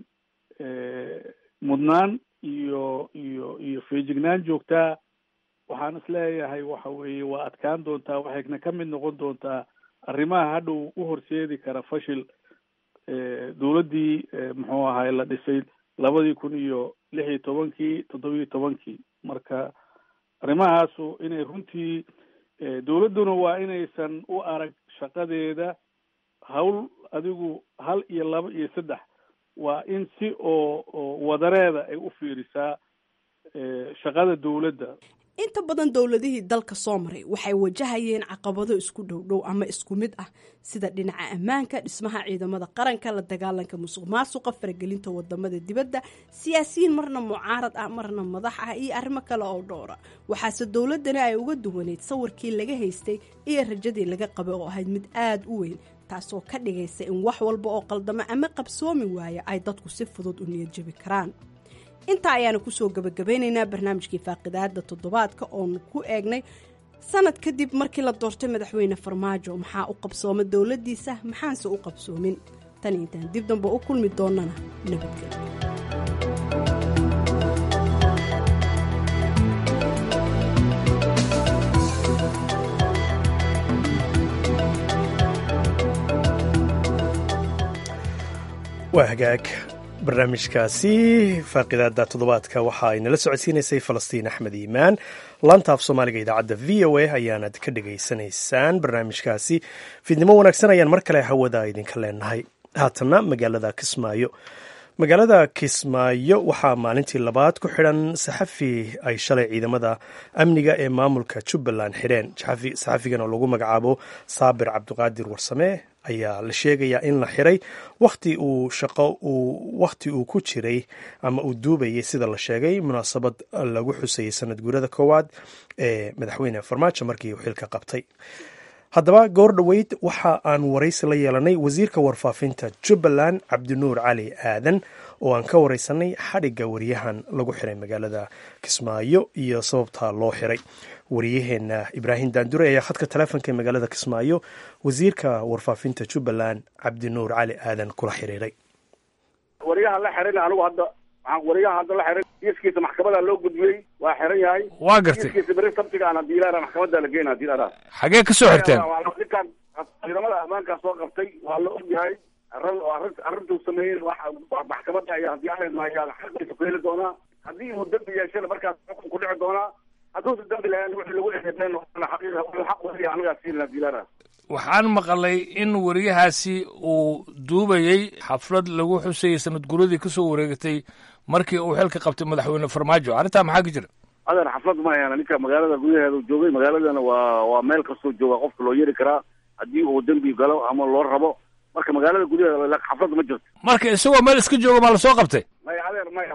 mudnaan iyo iyo iyo feejignaan joogtaa waxaan isleeyahay waxa weeye waa adkaan doontaa waxayna ka mid noqon doontaa arrimaha hadhow u horseedi kara fashil dowladdii muxuu ahay la dhisay labadii kun iyo lix iyo tobankii toddobiyo tobankii marka arrimahaasu inay runtii dowladduna waa inaysan u arag shaqadeeda hawl adigu hal iyo laba iyo saddex waa in si oo oo wadareeda ay u fiirisaa shaqada dowladda inta badan dowladihii dalka soo maray waxay wajahayeen caqabado isku dhowdhow ama isku mid ah sida dhinaca ammaanka dhismaha ciidamada qaranka la dagaalanka musuq maasuqa faragelinta wadamada dibadda siyaasiyiin marna mucaarad ah marna madax ah iyo arrimo kale oo dhowra waxaase dowladani ay uga duwaneyd sawirkii laga haystay iyo rajadii laga qabay oo ahayd mid aada u weyn taasoo ka dhigaysa in wax walba oo qaldamo ama qabsoomi waaya ay dadku si fudud u niyad jabi karaan intaa ayaanu kusoo gabagabeynaynaa barnaamijkii faaqidaada toddobaadka oonu ku eegnay sanad kadib markii la doortay madaxweyne farmaajo maxaa u qabsooma dowladdiisa maxaanse u qabsoomin tan intaan dib damba u kulmi doonana nabadgelyo waa hagaag barnaamijkaasi faaqidaada toddobaadka waxa ay nala socodsiinaysay falastiin axmed iimaan laanta af soomaaliga idaacadda v o a ayaanad ka dhagaysanaysaan barnaamijkaasi fiidnimo wanaagsan ayaan mar kale hawada idinka leenahay haatanna magaalada kismaayo magaalada kismaayo waxaa maalintii labaad ku xidhan saxafi ay shalay ciidamada amniga ee maamulka jubbaland xidheen saxafigan oo lagu magacaabo saabir cabdiqaadir warsame ayaa la sheegayaa in la xiray wakhti uu shaqo uu wakhti uu ku jiray ama uu duubayay sida la sheegay munaasabad lagu xusayay sanad guurada koowaad ee madaxweyne farmaajo markii uu xilka qabtay haddaba goor dhoweyd waxa aan waraysi la yeelanay wasiirka warfaafinta jubbaland cabdinuur cali aadan oo aan ka wareysanay xadhigga wariyahan lagu xiray magaalada kismaayo iyo sababta loo xiray wariyaheenna ibraahim daandure ayaa khadka taleefonka ee magaalada kismaayo wasiirka warfaafinta jubbaland cabdinuur cali aadan kula xiriiray wariyaha la xiran anigu hadda waxaan wariyaha hadda la xiran kiiskiisa maxkamada loo gudbiyey waa xiran yahay waa gartay kiiskiisa beri sabtiga aan hadii ilaara maxkamada la geyn hadii ilaara xagee ka soo xirteen ninkan ciidamada ammaankaa soo qabtay waa la ogyahay arrin arrin arrintuu sameeyey maxkamada ayaa hadii ayaa xaqiisa ku heli doonaa haddii uu dambi yeeshana markaas xukun ku dhici doonaa hadduusa dambi lahayn wixii lagu eedeyn xaqiiqa xaq wariya anagaa siin hadii ilaara waxaan maqalay in wariyahaasi uu duubayey xaflad lagu xusayay sanad guradii kasoo wareegatay markii uu xilka qabtay madaxweyne farmaajo arrintaa maxaa ka jira adeer xaflad ma hayaan ninka magaalada gudaheeda joogay magaaladana waa waa meel kastoo jooga qofka loo yeeri karaa haddii uu dembi galo ama loo rabo marka magaalada gudaheeda xaflad ma jirto marka isagoo meel iska jooga maa lasoo qabtay maya adeer maya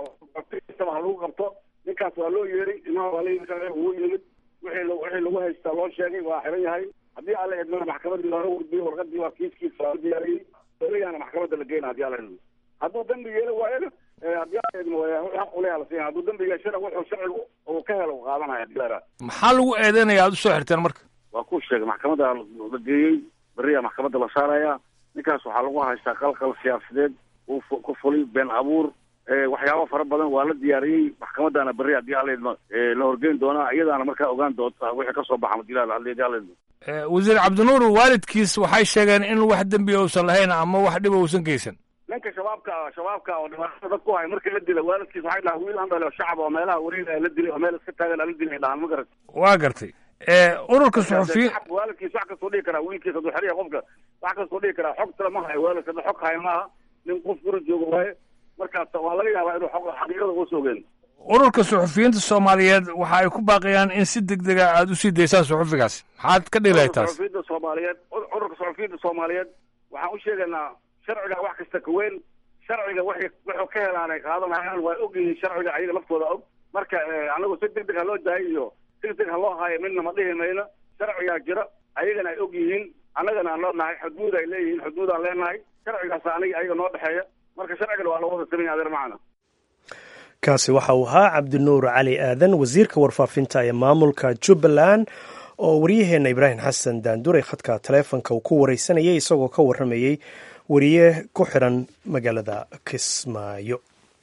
ha lagu qabto ninkaas waa loo yeeray imaha waa la uu yimid wixii wixii lagu haystaa loo sheegay waa xiran yahay haddii alla idmana maxkamadii looga gudbiyey warqadii waa kiiskiisa waa la diyaariyey weligaana maxkamadda la geyna hadii alla idmo hadduu dambi yeelo waayana haddii alla idmo xaq uleha la siiya hadduu dambi yeeshana wuxuu sharcigu uu ka helo qaadanaya hadii la maxaa lagu eedeynaya aad usoo xirteen marka waa ku sheegay maxkamadda la geeyey beriyaa maxkamadda la saaraya ninkaas waxaa lagu haystaa qalqal siyaasadeed uu ku fulay been abuur waxyaabo fara badan waa la diyaariyey maxkamaddaana berri haddii alla idmo la horgeyn doonaa iyadaana markaa ogaan doonta wixii kasoo baxa hadii alla idmo wasiir cabdinuur waalidkiis waxay sheegeen in wax dembiya uusan lahayn ama wax dhiba uusan geysan ninka shabaabka shabaabka oo dhibaatada dad ku hay markii la dila waalidkiis waxay dhahaan wiil andhale oo shacab oo meelaha wareega la dilay oo meel iska taagan la dilay dhahaan ma garat waa gartay ururka suxufiyiin waalidkiis wax kastoo dhigi karaa wiilkiis hadduu xeriya qofka wax kastoo dhigi karaa xog tala ma hayo waalidka xog haya maaha nin qof guri jooga waaye markaas waa laga yaabaa inuu xog xaqiiqada uga soo geen ururka suxufiyiinta soomaaliyeed waxa ay ku baaqayaan in si deg dega aada usii daysaan suxufigaasi maxaad ka dhilahay taas suxufiyiinta soomaaliyeed ururka suxufiyiinta soomaaliyeed waxaan u sheegaynaa sharciga wax kasta ka weyn sharciga waxay wuxuu ka helaan ay qaadanayaan waa og yihiin sharciga ayaga laftooda og marka anagu si deg deg ha loo daayo iyo deg deg ha loo haayo midna ma dhihi mayno sharcigaa jira ayagana ay og yihiin annagana aan leenahay xuduud ay leeyihiin xuduud aan leenahay sharcigaas aniga ayaga noo dhexeeya marka sharcigana waa loo wada samaya adeer macana kaasi waxa uu ahaa cabdinuur cali aadan wasiirka warfaafinta ee maamulka jubbaland oo waryaheenna ibraahim xasan daandure khadka taleefonka uu ku wareysanayay isagoo ka warramayey wariye ku xiran magaalada kismaayo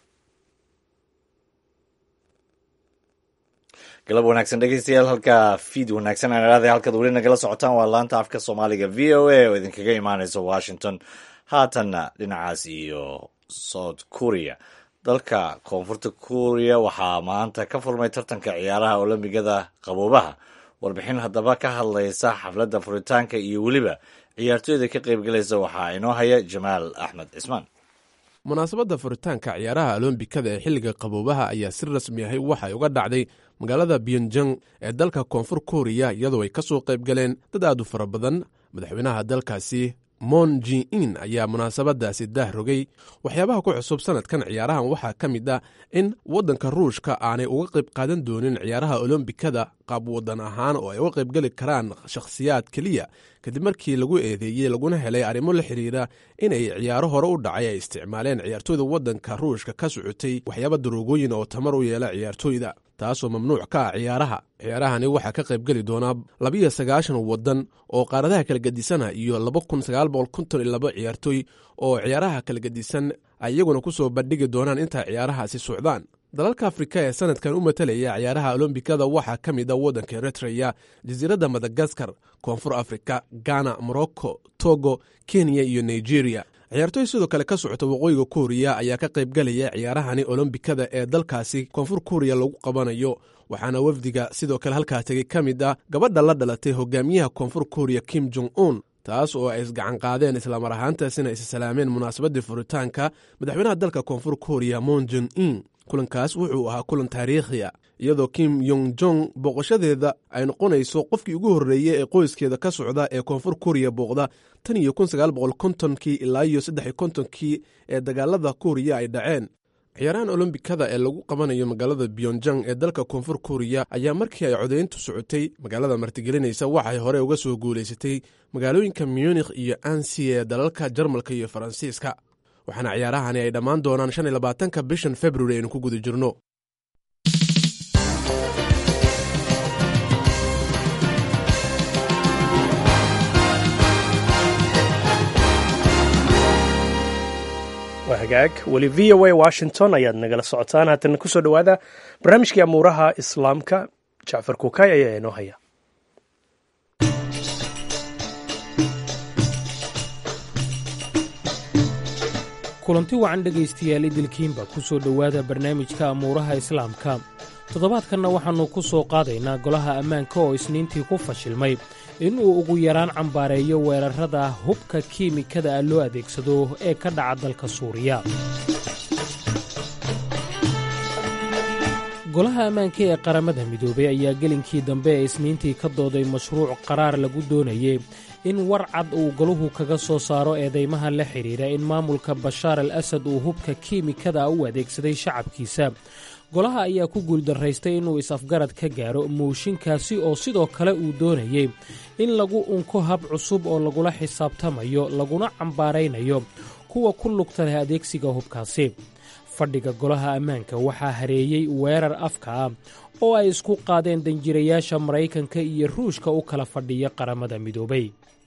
galab wanaagsan dhegeystayaal halka fiid wanaagsan aan idhahday halkaad weli nagala socotaan waa laanta afka soomaaliga v o a oo idinkaga imaaneysa washington haatanna dhinacaas iyo south korea dalka koonfurta kuuriya waxaa maanta ka furmay tartanka ciyaaraha olombigada qaboobaha warbixin haddaba ka hadlaysa xafladda furitaanka iyo weliba ciyaartooyda ka qaybgalaysa waxaa inoo haya jamaal axmed cismaan munaasabadda furitaanka ciyaaraha olombikada ee xilliga qaboobaha ayaa si rasmi ahay waxay uga dhacday magaalada byonjang ee dalka koonfur kooriya iyadoo ay ka soo qayb galeen dad aad u fara badan madaxweynaha dalkaasi mon ji in ayaa munaasabadaasi daah rogay waxyaabaha ku cusub sanadkan ciyaarahan waxaa ka mid ah in waddanka ruushka aanay uga qayb qaadan doonin ciyaaraha olombikada qaab waddan ahaan oo ay uga qaybgeli karaan shakhsiyaad keliya kadib markii lagu eedeeyey laguna helay arrimo la xidhiira inay ciyaaro hore u dhacay ay isticmaaleen ciyaartooyda waddanka ruushka ka socotay waxyaaba daroogooyin oo tamar u yeela ciyaartooyda taasoo mamnuuc ka ah ciyaaraha ciyaarahani waxaa ka qaybgeli doonaa labiyo sagaashan waddan oo qaaradaha kala gedisana iyo laba kun sagaal boqol konton iyo laba ciyaartooy oo ciyaaraha kala gedisan ay iyaguna ku soo bandhigi doonaan inta ciyaarahaasi socdaan dalalka afrika ee sanadkan u matalaya ciyaaraha olombikada waxaa ka mid a waddanka eritreya jasiiradda madagaskar koonfur afrika ghana morocco togo kenya iyo nigeria ciyaartooy sidoo kale ka socota waqooyiga kuuriya ayaa ka qaybgalaya ciyaarahani olombikada ee dalkaasi koonfur kuuriya lagu qabanayo waxaana wafdiga sidoo kale halkaa tegey ka mid ah gabadha la dhalatay hogaamiyaha koonfur kuuriya kim jong un taas oo ay isgacan qaadeen islamar ahaantaasina is salaameen munaasabaddii furitaanka madaxweynaha dalka koonfur kuuriya mon jon in kulankaas wuxuu ahaa kulan taariikhiya iyadoo kim yong jong booqashadeeda ay noqonayso qofkii ugu horreeyey ee qoyskeeda ka socda ee koonfur kuuriya booqda tan iyo kun sagaal boqol kontonkii ilaa iyo saddex iyo kontonkii ee dagaalada kuuriya ay dhaceen ciyaarahan olombikada ee lagu qabanayo magaalada byonjang ee dalka koonfur kuriya ayaa markii ay codayntu socotay magaalada martigelinaysa waxay hore uga soo guulaysatay magaalooyinka munikh iyo ansi ee dalalka jarmalka iyo faransiiska waxaana ciyaarahani ay dhammaan doonaan shan iyo labaatanka bishan februari aynu ku guda jirno waa hagaag weli v o a washington ayaad nagala socotaan haatana kusoo dhowaada barnaamijkii amuuraha islaamka jacfar kuukay ayaa inoo haya kulanti wacan dhegaystayaal idilkiinba ku soo dhowaada barnaamijka amuuraha islaamka toddobaadkanna waxaannu ku soo qaadaynaa golaha ammaanka oo isniintii ku fashilmay inuu ugu yaraan cambaareeyo weerarrada hubka kiimikada ah loo adeegsado ee ka dhaca dalka suuriya golaha ammaanka ee qaramada midoobay ayaa gelinkii dambe ee isniintii ka dooday mashruuc qaraar lagu doonayey in war cad uu golahu kaga soo saaro eedaymaha la xidhiidha in maamulka bashaar al asad uu hubka kiimikada u adeegsaday shacabkiisa golaha ayaa ku guuldaraystay inuu is-afgarad ka gaaro mooshinkaasi oo sidoo kale uu doonayey in lagu unko hab cusub oo lagula xisaabtamayo laguna cambaaraynayo kuwa ku lugta leh adeegsiga hubkaasi fadhiga golaha ammaanka waxaa hareeyey weerar afka ah oo ay isku qaadeen danjirayaasha maraykanka iyo ruushka u kala fadhiya qaramada midoobay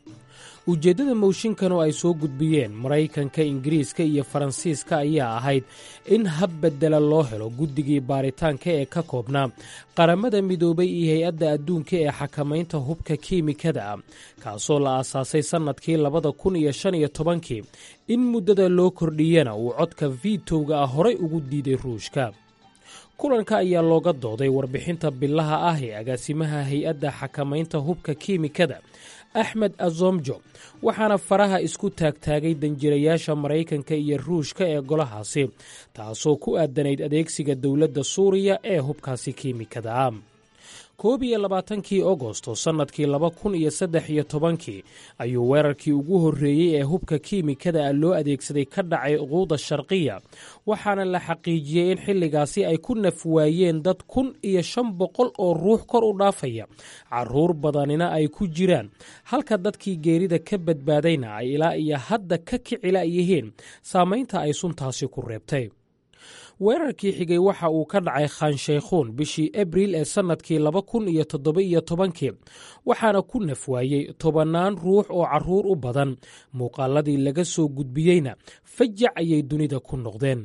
ujeeddada mooshinkan oo ay soo gudbiyeen maraykanka ingiriiska iyo faransiiska ayaa ahayd in hab beddela loo helo guddigii baaritaanka ee ka koobnaa qaramada midoobay iyo hay-adda adduunka ee xakamaynta hubka kiimikada ah kaasoo la aasaasay sannadkii labada kun iyo shan iyo tobankii in muddada loo kordhiyana uu codka vitowga ah horay ugu diiday ruushka kulanka ayaa looga dooday warbixinta bilaha ah ee agaasimaha hay-adda xakamaynta hubka kiimikada axmed azomjo waxaana faraha isku taagtaagay danjirayaasha maraykanka iyo ruushka ee golahaasi taasoo ku aadanayd adeegsiga dowladda suuriya ee hubkaasi kiimikada ah koob iyo labaatankii agosto sannadkii laba kun iyo saddex iyo tobankii ayuu weerarkii ugu horreeyey ee hubka kiimikada ah loo adeegsaday ka dhacay quuda sharqiya waxaana la xaqiijiyey in xilligaasi ay ku naf waayeen dad kun iyo shan boqol oo ruux kor u dhaafaya caruur badanina ay ku jiraan halka dadkii geerida ka badbaadayna ay ilaa iyo hadda ka kicila yihiin saamaynta ay suntaasi ku reebtay weerarkii xigay waxa uu ka dhacay khanshaykhuun bishii abriil ee sannadkii laba kun iyo toddoba iyo tobankii waxaana ku nafwaayey tobannaan ruux oo carruur u badan muuqaaladii laga soo gudbiyeyna fajac ayay dunida ku noqdeen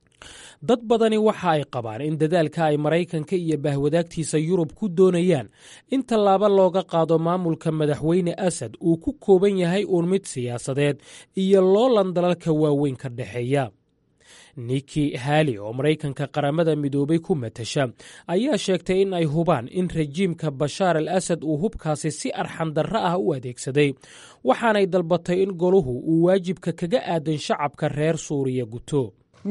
dad badani waxa ay qabaan in dadaalka ay maraykanka iyo bahwadaagtiisa yurub ku doonayaan in tallaabo looga qaado maamulka madaxweyne asad uu ku kooban yahay uun mid siyaasadeed iyo loolan dalalka waaweyn ka dhexeeya niki hali oo maraykanka qaramada midoobay ku matasha ayaa sheegtay in ay hubaan in rajiimka bashaar al asad uu hubkaasi si arxandarro ah u adeegsaday waxaanay dalbatay in goluhu uu waajibka kaga aadan shacabka reer suuriya guto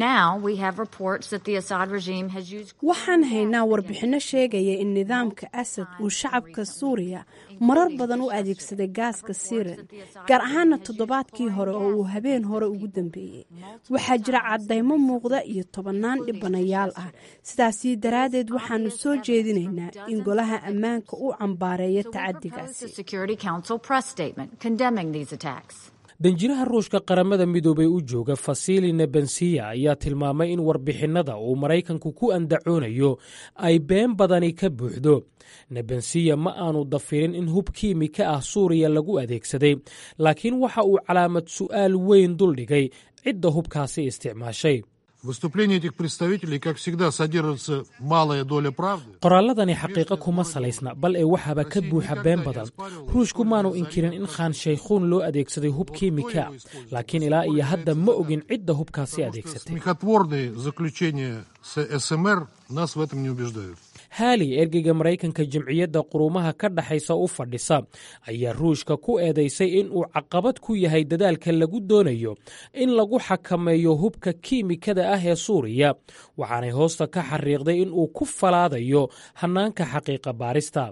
waxaan haynaa warbixinno sheegaya in nidaamka asad uu shacabka suuriya marar badan u adeegsaday gaaska siren gaar ahaana toddobaadkii hore oo uu habeen hore ugu dambeeyey waxaa jira caddaymo muuqda iyo tobannaan dhibanayaal ah sidaasii daraaddeed waxaanu soo jeedinaynaa in golaha ammaanka uu cambaareeyo tacadigaasi danjiraha ruushka qaramada midoobay u jooga fasili nebensiya ayaa tilmaamay in warbixinnada uu maraykanku ku andacoonayo ay been badani ka buuxdo nebensiya ma aanu dafirin in hub kiimika ah suuriya lagu adeegsaday laakiin waxa uu calaamad su'aal weyn duldhigay cidda hubkaasi isticmaashay qoraalladani xaqiiqo kuma salaysna bal ee waxaaba ka buuxa been badan ruushku maanu inkirin in khanshaykhuun loo adeegsaday hub kiimika laakiin ilaa iyo hadda ma ogin cidda hubkaasi adeegsatay haali ergeyga maraykanka jamciyadda quruumaha ka dhexaysa u fadhisa ayaa ruushka ku eedaysay in uu caqabad ku yahay dadaalka lagu doonayo in lagu xakameeyo hubka kiimikada ah ee suuriya waxaanay hoosta ka xariiqday in uu ku falaadayo hannaanka xaqiiqa baarista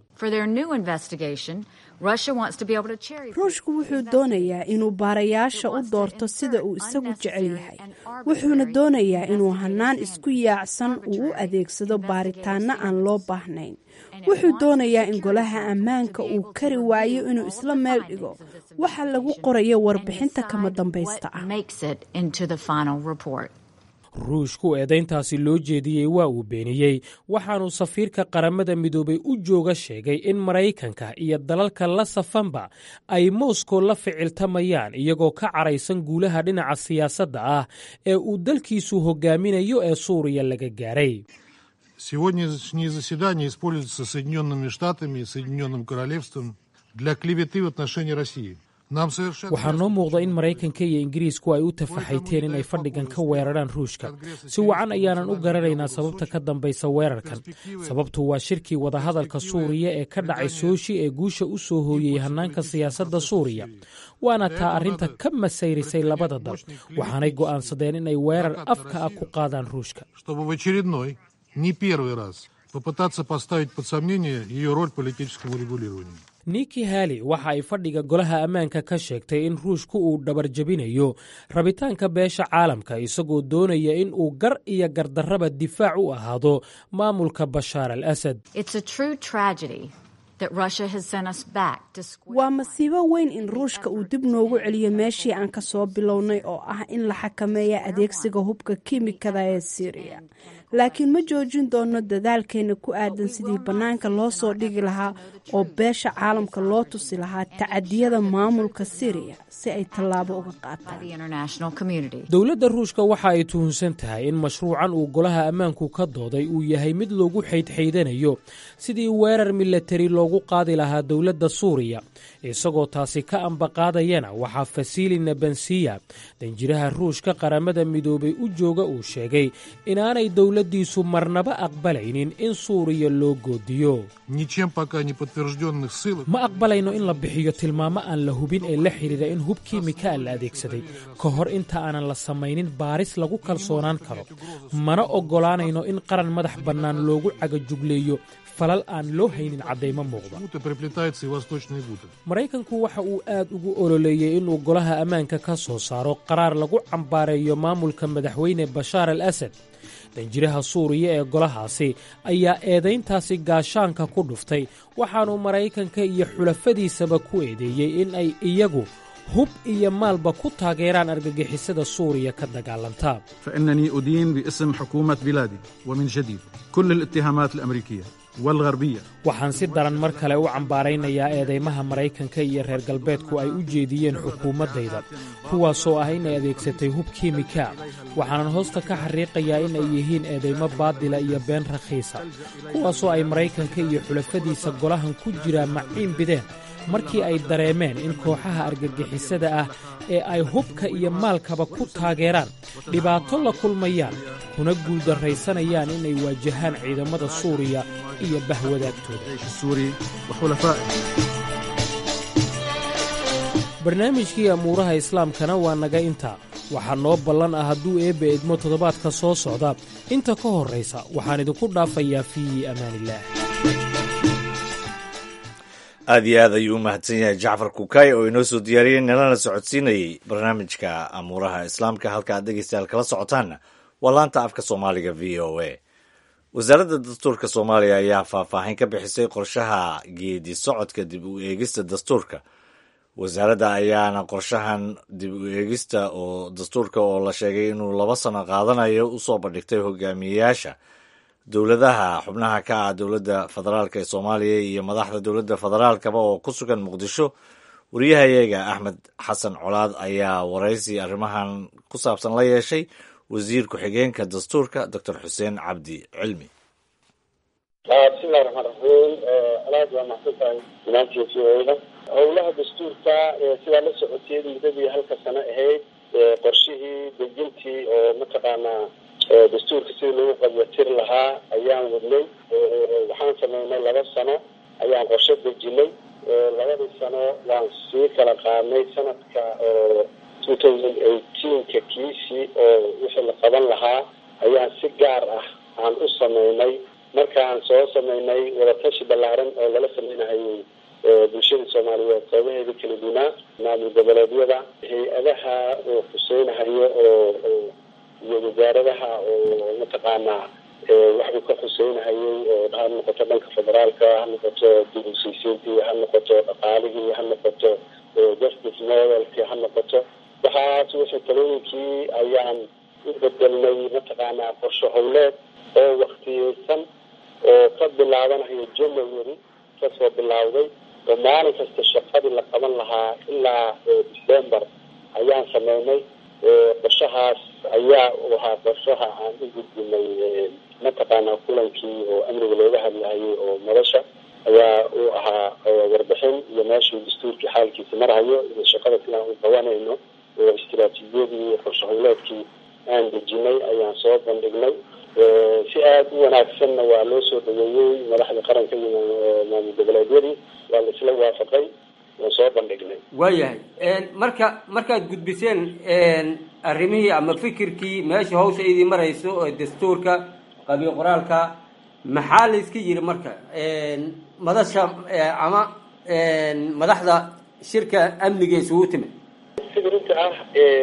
ruushku wuxuu doonayaa inuu baarayaasha u doorto sida uu isagu jecel yahay wuxuuna doonayaa inuu hannaan isku yaacsan uu u adeegsado baaritaanno aan loo baahnayn wuxuu doonayaa in golaha ammaanka uu kari waayo inuu isla meel dhigo waxa lagu qorayo warbixinta kama dambaysta ah ruushku eedayntaasi loo jeediyey waa uu beeniyey waxaanuu safiirka qaramada midoobay u jooga sheegay in maraykanka iyo dalalka la safanba ay moskow la ficiltamayaan iyagoo ka caraysan guulaha dhinaca siyaasadda ah ee uu dalkiisu hogaaminayo ee suuriya laga gaaray Сегодняшнее заседание используется Соединенными Штатами и Соединенным Королевством для клеветы в отношении России. waxaa noo muuqda in maraykanka iyo ingiriisku ay u tafaxayteen in ay fadhigan ka weeraraan ruushka si wacan ayaanan u garanaynaa sababta ka dambaysa weerarkan sababtu waa shirkii wadahadalka suuriya ee ka dhacay sooshi ee guusha u soo hooyey hannaanka siyaasadda suuriya waana taa arrinta ka masayrisay labada dal waxaanay go'aansadeen inay weerar afka ah ku qaadaan ruushka не первый раз попытаться поставить под сомнение ее роль в политическом урегулировании. niki hali waxa ay fadhiga golaha ammaanka ka sheegtay in ruushku uu dhabar jebinayo rabitaanka beesha caalamka isagoo doonaya in uu gar iyo gardarraba difaac u ahaado maamulka bashaar al asad waa masiibo weyn in ruushka uu dib noogu celiyo meeshii aan ka soo bilownay oo ah in la xakameeya adeegsiga hubka kiimikada ee siiriya laakiin ma joojin doono dadaalkeena ku aadan sidii bannaanka loo soo dhigi lahaa oo beesha caalamka loo tusi lahaa tacadiyada maamulka siiriya si ay tallaabo uga qaataan dowladda ruushka waxa ay tuhunsan tahay in mashruucan uu golaha ammaanku ka dooday uu yahay mid loogu xaydxaydanayo sidii weerar milatari loogu qaadi lahaa dowladda suuriya isagoo taasi ka ambaqaadayana waxaa fasili nabansiya danjiraha ruushka qaramada midoobay u jooga uu sheegay inaanay dowladdiisu marnaba aqbalaynin in suuriya loo goodiyo ma aqbalayno in la bixiyo tilmaamo aan la hubin ee la xidhiira in hub kiimikaa la adeegsaday ka hor inta aanan la samaynin baaris lagu kalsoonaan karo mana oggolaanayno in qaran madax bannaan loogu cagajugleeyo falal aan loo haynin caddaymo muuqda maraykanku waxa uu aad ugu ololeeyey inuu golaha ammaanka ka soo saaro qaraar lagu cambaareeyo maamulka madaxweyne bashaar al asad danjiraha suuriya ee golahaasi ayaa eedayntaasi gaashaanka ku dhuftay waxaanuu maraykanka iyo xulafadiisaba ku eedeeyey in ay iyagu hub iyo maalba ku taageeraan argagixisada suuriya ka dagaalanta فإنني أدين باسم حكومة بلادي ومن جديد كل الاتهامات الأمريكية والغربية waxaan si daran mar kale u cambaaraynayaa eedaymaha maraykanka iyo reer galbeedku ay u jeediyeen xukuumaddayda kuwaasoo ah inay adeegsatay hub kiimika waxaanan hoosta ka xariiqayaa in ay yihiin eedaymo baadila iyo been rakhiisa kuwaasoo ay maraykanka iyo xulafadiisa golahan ku jiraa maciin bideen markii ay dareemeen in kooxaha argagixisada ah ee ay hubka iyo maalkaba ku taageeraan dhibaato la kulmayaan kuna guuldarraysanayaan inay waajahaan ciidamada suuriya iyo bahwadaagtooda barnaamijkii amuuraha islaamkana waa naga intaa waxaa noo ballan ah hadduu eebbe edmo toddobaadka soo socda inta ka horraysa waxaan idinku dhaafayaa fii amaanillaah aad iyo aad ayuu u mahadsan yahay jacfar kukay oo inoo soo diyaariyey nalana socodsiinayey barnaamijka amuuraha islaamka halka aad dhegeystayaal kala socotaanna waa laanta afka soomaaliga v o a wasaaradda dastuurka soomaaliya ayaa faahfaahin ka bixisay qorshaha geedi socodka dib u eegista dastuurka wasaaradda ayaana qorshahan dib u eegista oo dastuurka oo la sheegay inuu laba sano qaadanayo usoo bandhigtay hogaamiyeyaasha dowladaha xubnaha ka ah dowladda federaalk ee soomaaliya iyo madaxda dowladda federaalkaba oo ku sugan muqdisho wariyahayaga axmed xasan colaad ayaa waraysi arrimahan ku saabsan la yeeshay wasiir ku-xigeenka dastuurka doctor xuseen cabdi cilmi bismillahi raxmaan raxiim alaad waa maxsan tahay imaantii v o da howlaha dastuurka sidaa la socoteed muddadii halka sano ahayd qorshihii dejintii oo mataqaanaa dastuurka sidii lagu qabyatir lahaa ayaan wadnay waxaan sameynay laba sano ayaan qorshe dejinay labadii sano waan sii kala qaadnay sanadka two thousand eighteenka kiisii oo wixii la qaban lahaa ayaan si gaar ah aan u sameynay markaan soo sameynay wadatashi ballaaran oo lala sameynahayay bulshada soomaaliyeed qeybaheeda kala dunaa maamul goboleedyada hay-adaha oo xuseynahayo oo iyo wasaaradaha oo mataqaanaa wax uu ka xuseynahayay oo ha noqoto dhanka federaalka ha noqoto dibusaysiintii ha noqoto dhaqaalihii ha noqoto justice modelkii ha noqoto waxaas wixii talooyinkii ayaan u bedelnay mataqaanaa qorshe howleed oo waktiyeysan oo ka bilaabanayo january kasoo bilawday oo maalin kasta shaqadii la qaban lahaa ilaa december ayaan sameynay qorshahaas ayaa u ahaa qorshaha aan u gudbinay mataqaanaa kulankii oo amniga looga hadlahayay oo madasha ayaa uu ahaa warbixin iyo meeshuu dastuurkii xaalkiisa marhayo iyo shaqada sidaan u qabanayno oo istiraatiijiyadii qorshe howleedkii aan dejinay ayaan soo bandhignay si aada u wanaagsanna waa loo soo dhaweeyey madaxda qaranka iyo maamul goboleedyadii waa la isla waafaqay waan soo bandhignay waayahay marka markaad gudbiseen arrimihii ama fikirkii meesha hawsha idii marayso oo dastuurka qabiil qoraalka maxaa la iska yiri marka madasha ama madaxda shirka amniga isugu timid sida runta ah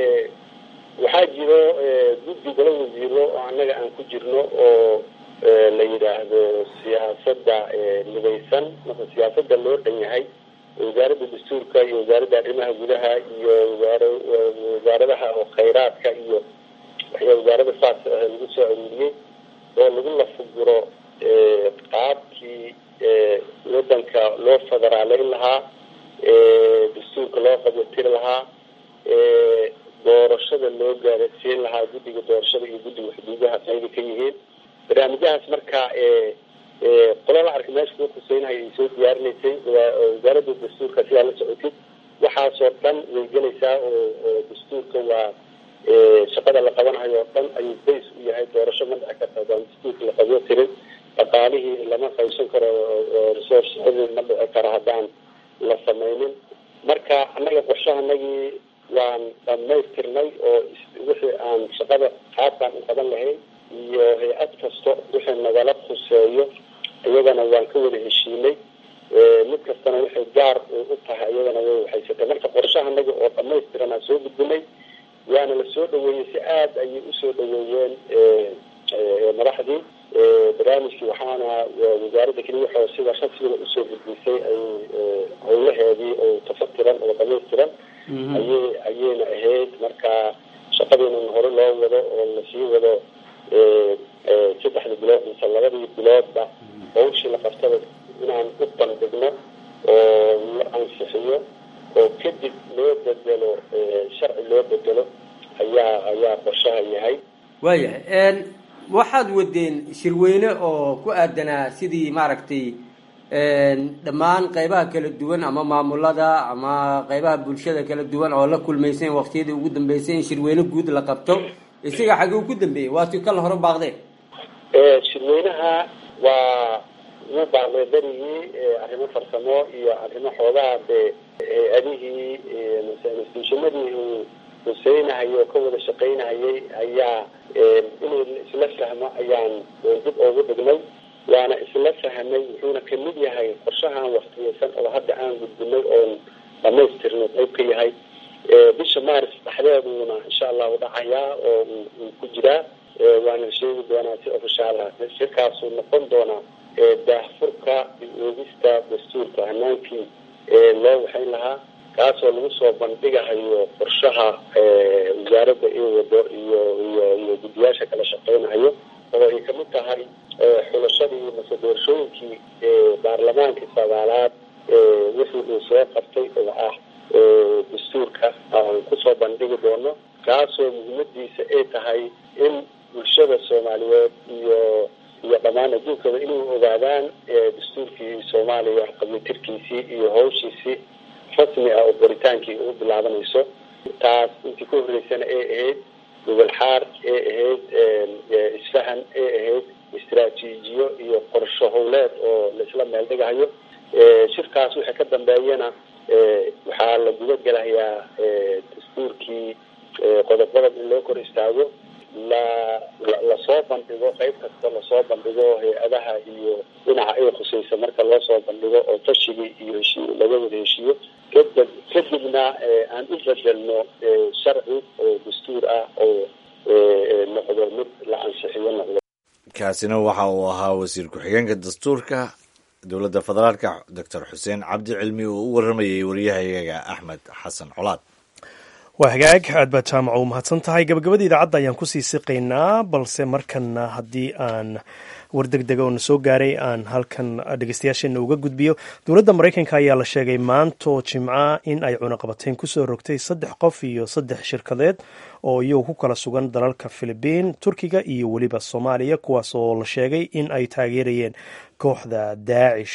waxaa jiro guddi golo wasiiro oo annaga aan ku jirno oo la yidhaahdo siyaasadda midaysan marka siyaasadda loo dhan yahay wasaaradda dastuurka iyo wasaaradda arrimaha gudaha iyo wasaar wasaaradaha oo khayraadka iyo waxyaa wasaarada saas lagu soo aruuriyey oo lagu lafuguro qaabkii wadanka loo federaaleyn lahaa dastuurka loo qabyatiri lahaa doorashada loo gaarasiin lahaa guddiga doorashada iyo guddiga xuduudaha qayba ka yihiin barnaamijyahaas marka qolada arka meesha kuu khuseynahay ay soo diyaarinaysay wasaaradda dastuurka sidaa la socotid waxaasoo dhan way gelaysaa oo oo dastuurka waa shaqada la qabanayo oo dhan ayuu bays u yahay doorasho ma dhici karta adaan dastuurka la qabyo tirin dhaqaalihii lama qaybsan karo resource ma dhici karo haddaan la sameynin marka annaga qorshahanagii waan dhamaystirnay oo wixii aan shaqada qaabkaan u qaban lahayn iyo hay-ad kasto wixii nagala khuseeyo iyagana waan ka wada heshiinay mid kastana waxay gaar u tahay iyagana way waxaysatay marka qorshahanaga oo dhamaystiran aan soo gudbinay waana la soo dhaweeyey si aada ayay usoo dhaweeyeen madaxdii barnaamijkii waxaana wasaaradda keliya waxoo sida rasmiga usoo gudbisay ay howlaheedii oo tafatiran oo dhamaystiran ayay ayayna ahayd marka shaqadiinan hore loo wado oo lasii wado saddexda bilood mise labadii biloodba hawshii la qabtada inaan u bandhigno oo la ansixiyo oo kadib loo bedelo sharci loo bedelo ayaa ayaa qorshaha yahay waayahay waxaad wadeen shirweyne oo ku aadanaa sidii maaragtay dhammaan qaybaha kala duwan ama maamulada ama qaybaha bulshada kala duwan oo la kulmayseen waqtiyadii ugu dambeysay in shirweyne guud la qabto isaga xagee ku dambeeyey waati kala hore baaqdeen shirweynaha waa wuu baaqday berigii arrimo farsamo iyo arrimo xoogaha dee hay-adihii institutionadii uu huseynahay oo ka wada shaqaynahayay ayaa inuu isla fahmo ayaan dib ugu dhignay waana isla fahmay wuxuuna kamid yahay qorshahan waktiyeysan oo hadda aan gudbinay oon dhamaystirno qayb ka yahay bisha maris dhexdeeduuna insha allahu dhacayaa oo uu ku jiraa waana sheegi doonaa si ofishaal ah shirkaasuu noqon doonaa daahfurka oogista dastuurka hanaankii loo waxayn lahaa kaasoo lagu soo bandhigahayo qorshaha wasaaradda iyo wado iyo iyo iyo guddiyaasha kala shaqeynayo oo ay kamid tahay xulashadii mase doorashooyinkii baarlamaankii sagaalaad wixii uu soo qabtay oo ah dastuurka aan kusoo bandhigi doono kaasoo muhiimadiisa ay tahay in bulshada soomaaliyeed iyo iyo dhammaan adduunkaba inay ogaadaan dastuurkii soomaaliya qabiitirkiisii iyo hawshiisii rasmi ah oo qoritaankii u bilaabanayso taas intii ka horreysana ay ahayd gobol xaar ee ahayd isfahan ee ahayd istraatiijiyo iyo qorsho howleed oo laisla meel dhigahayo shirkaas wixii ka dambeeyana waxaa la guda gelahayaa dastuurkii qodob-qodob in loo kor istaago la lasoo bandhigo qayb kasta lasoo bandhigo hay-adaha iyo dhinaca ay khusaysa marka loo soo bandhigo oo tashigii iyo heshii laga wada heshiiyo kadib kadibna aan u bedelno sharci oo dastuur ah oo noqdo mid la ansixiyo noqdo kaasina waxa uu ahaa wasiir ku-xigeenka dastuurka dowladda federaalka doctor xuseen cabdi cilmi oo u waramayay waryahayaga axmed xasan colaad waa hagaag aad baad jaamaca u mahadsan tahay gabagabada idaacadda ayaan kusii siqaynaa balse markana haddii aan war deg dega oo na soo gaaray aan halkan dhegeystayaasheena uga gudbiyo dowladda maraykanka ayaa la sheegay maantoo jimca in ay cunaqabateyn kusoo rogtay saddex qof iyo saddex shirkadeed oo iyagu ku kala sugan dalalka filibiin turkiga iyo weliba soomaaliya kuwaas oo la sheegay in ay taageerayeen kooxda daacish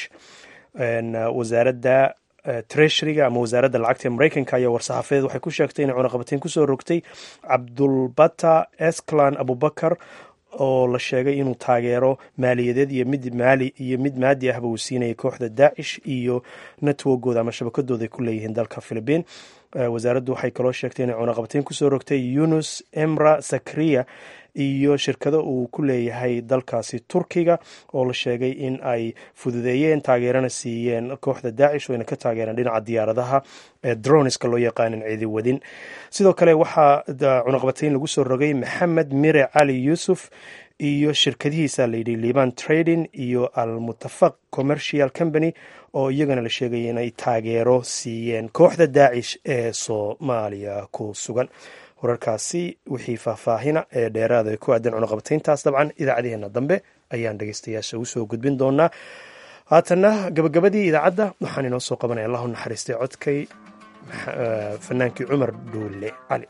wasaaradda treshriga ama wasaaradda lacagta ee maraykanka ayaa war-saxaafadeed waxay ku sheegtay inay cunaqabateyn kusoo rogtay cabdulbata esclan abubakar oo la sheegay inuu taageero maaliyadeed iyo mid maali iyo mid maadi ahba uu siinayay kooxda daacish iyo networkooda ama shabakadooda ay ku leeyihiin dalka philibiin wasaaraddu waxay kaloo sheegtay inay cunaqabateyn kusoo rogtay yunus emra sakriya iyo shirkado uu ku leeyahay dalkaasi turkiga oo la sheegay in ay fududeeyeen taageerana siiyeen kooxda daacish wayna ka taageereen dhinaca diyaaradaha ee droniska loo yaqaanin ciidi wadin sidoo kale waxaa cunaqabateyn lagu soo rogay maxamed mire cali yuusuf iyo shirkadihiisa layidhi liban trading iyo almutafaq commercial company oo iyagana la sheegay inay taageero siiyeen kooxda daacish ee soomaaliya ku sugan wararkaasi wixii faahfaahina ee dheeraada ku aadan cunaqabateyntaas dabcan idaacadeheena dambe ayaan dhegeystayaasha usoo gudbin doonaa haatana gabagabadii idaacadda waxaan inoo soo qabanaya allahu naxariistay codkay fanaankii cumar dhuule cali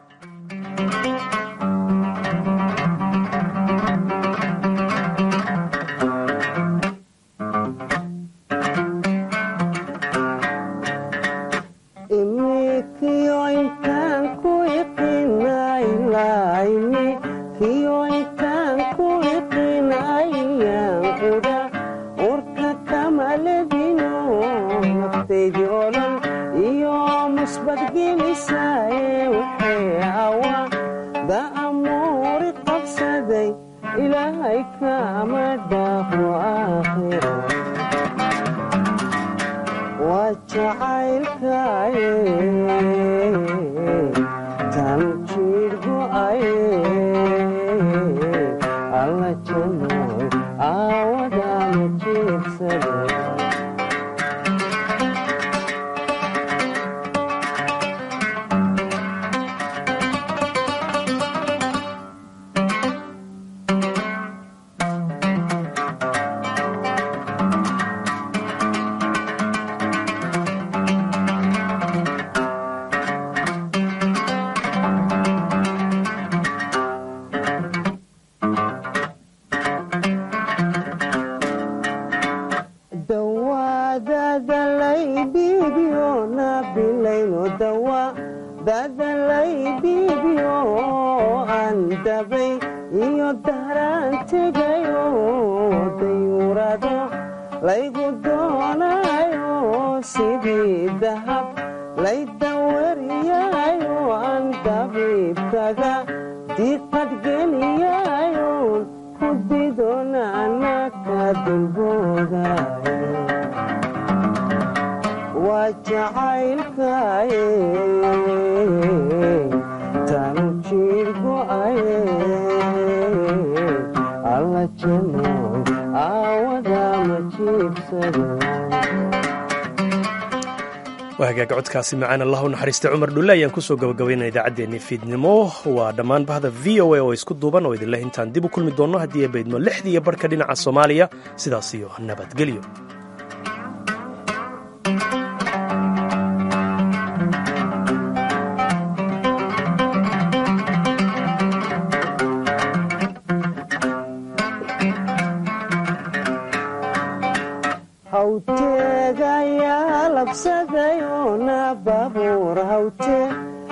waa hagaag codkaasi macaan allahu naxariista cumar dhulle ayaan kusoo gabagabaynana idaacaddeenii fiidnimo waa dhammaan bahda v o a oo isku duuban oo idinleh intaan dib u kulmi doonno haddii ay baydmo lixdiiyo barhka dhinaca soomaaliya sidaas iyo nabadgelyo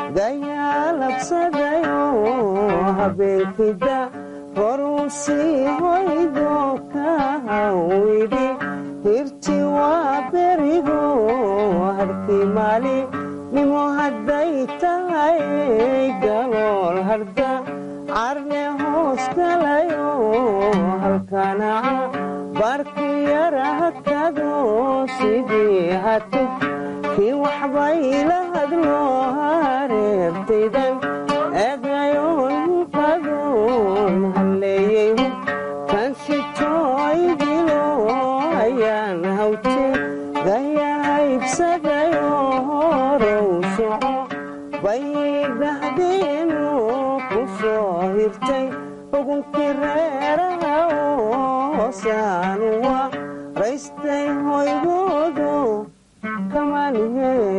dayaalabsadayo habeenkida horuu sii hoydo ka hawidhi hirti waa berigo harkii maali nimo hadday tahay galool harda carne hoos galayo halkanaca barku yara hakado sidii hatuf kii waxbay la hadlo hareertaydan eegayoon qadoon halleeyey kan sitooydilo ayaan hawte dayahaybsadayo horow soco bay dhahdeenu ku soo hirtay xugunkii reeraha hoosaanwa raystay hoygoodo kamaan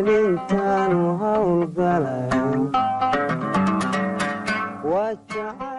helintaanu hawlgalayo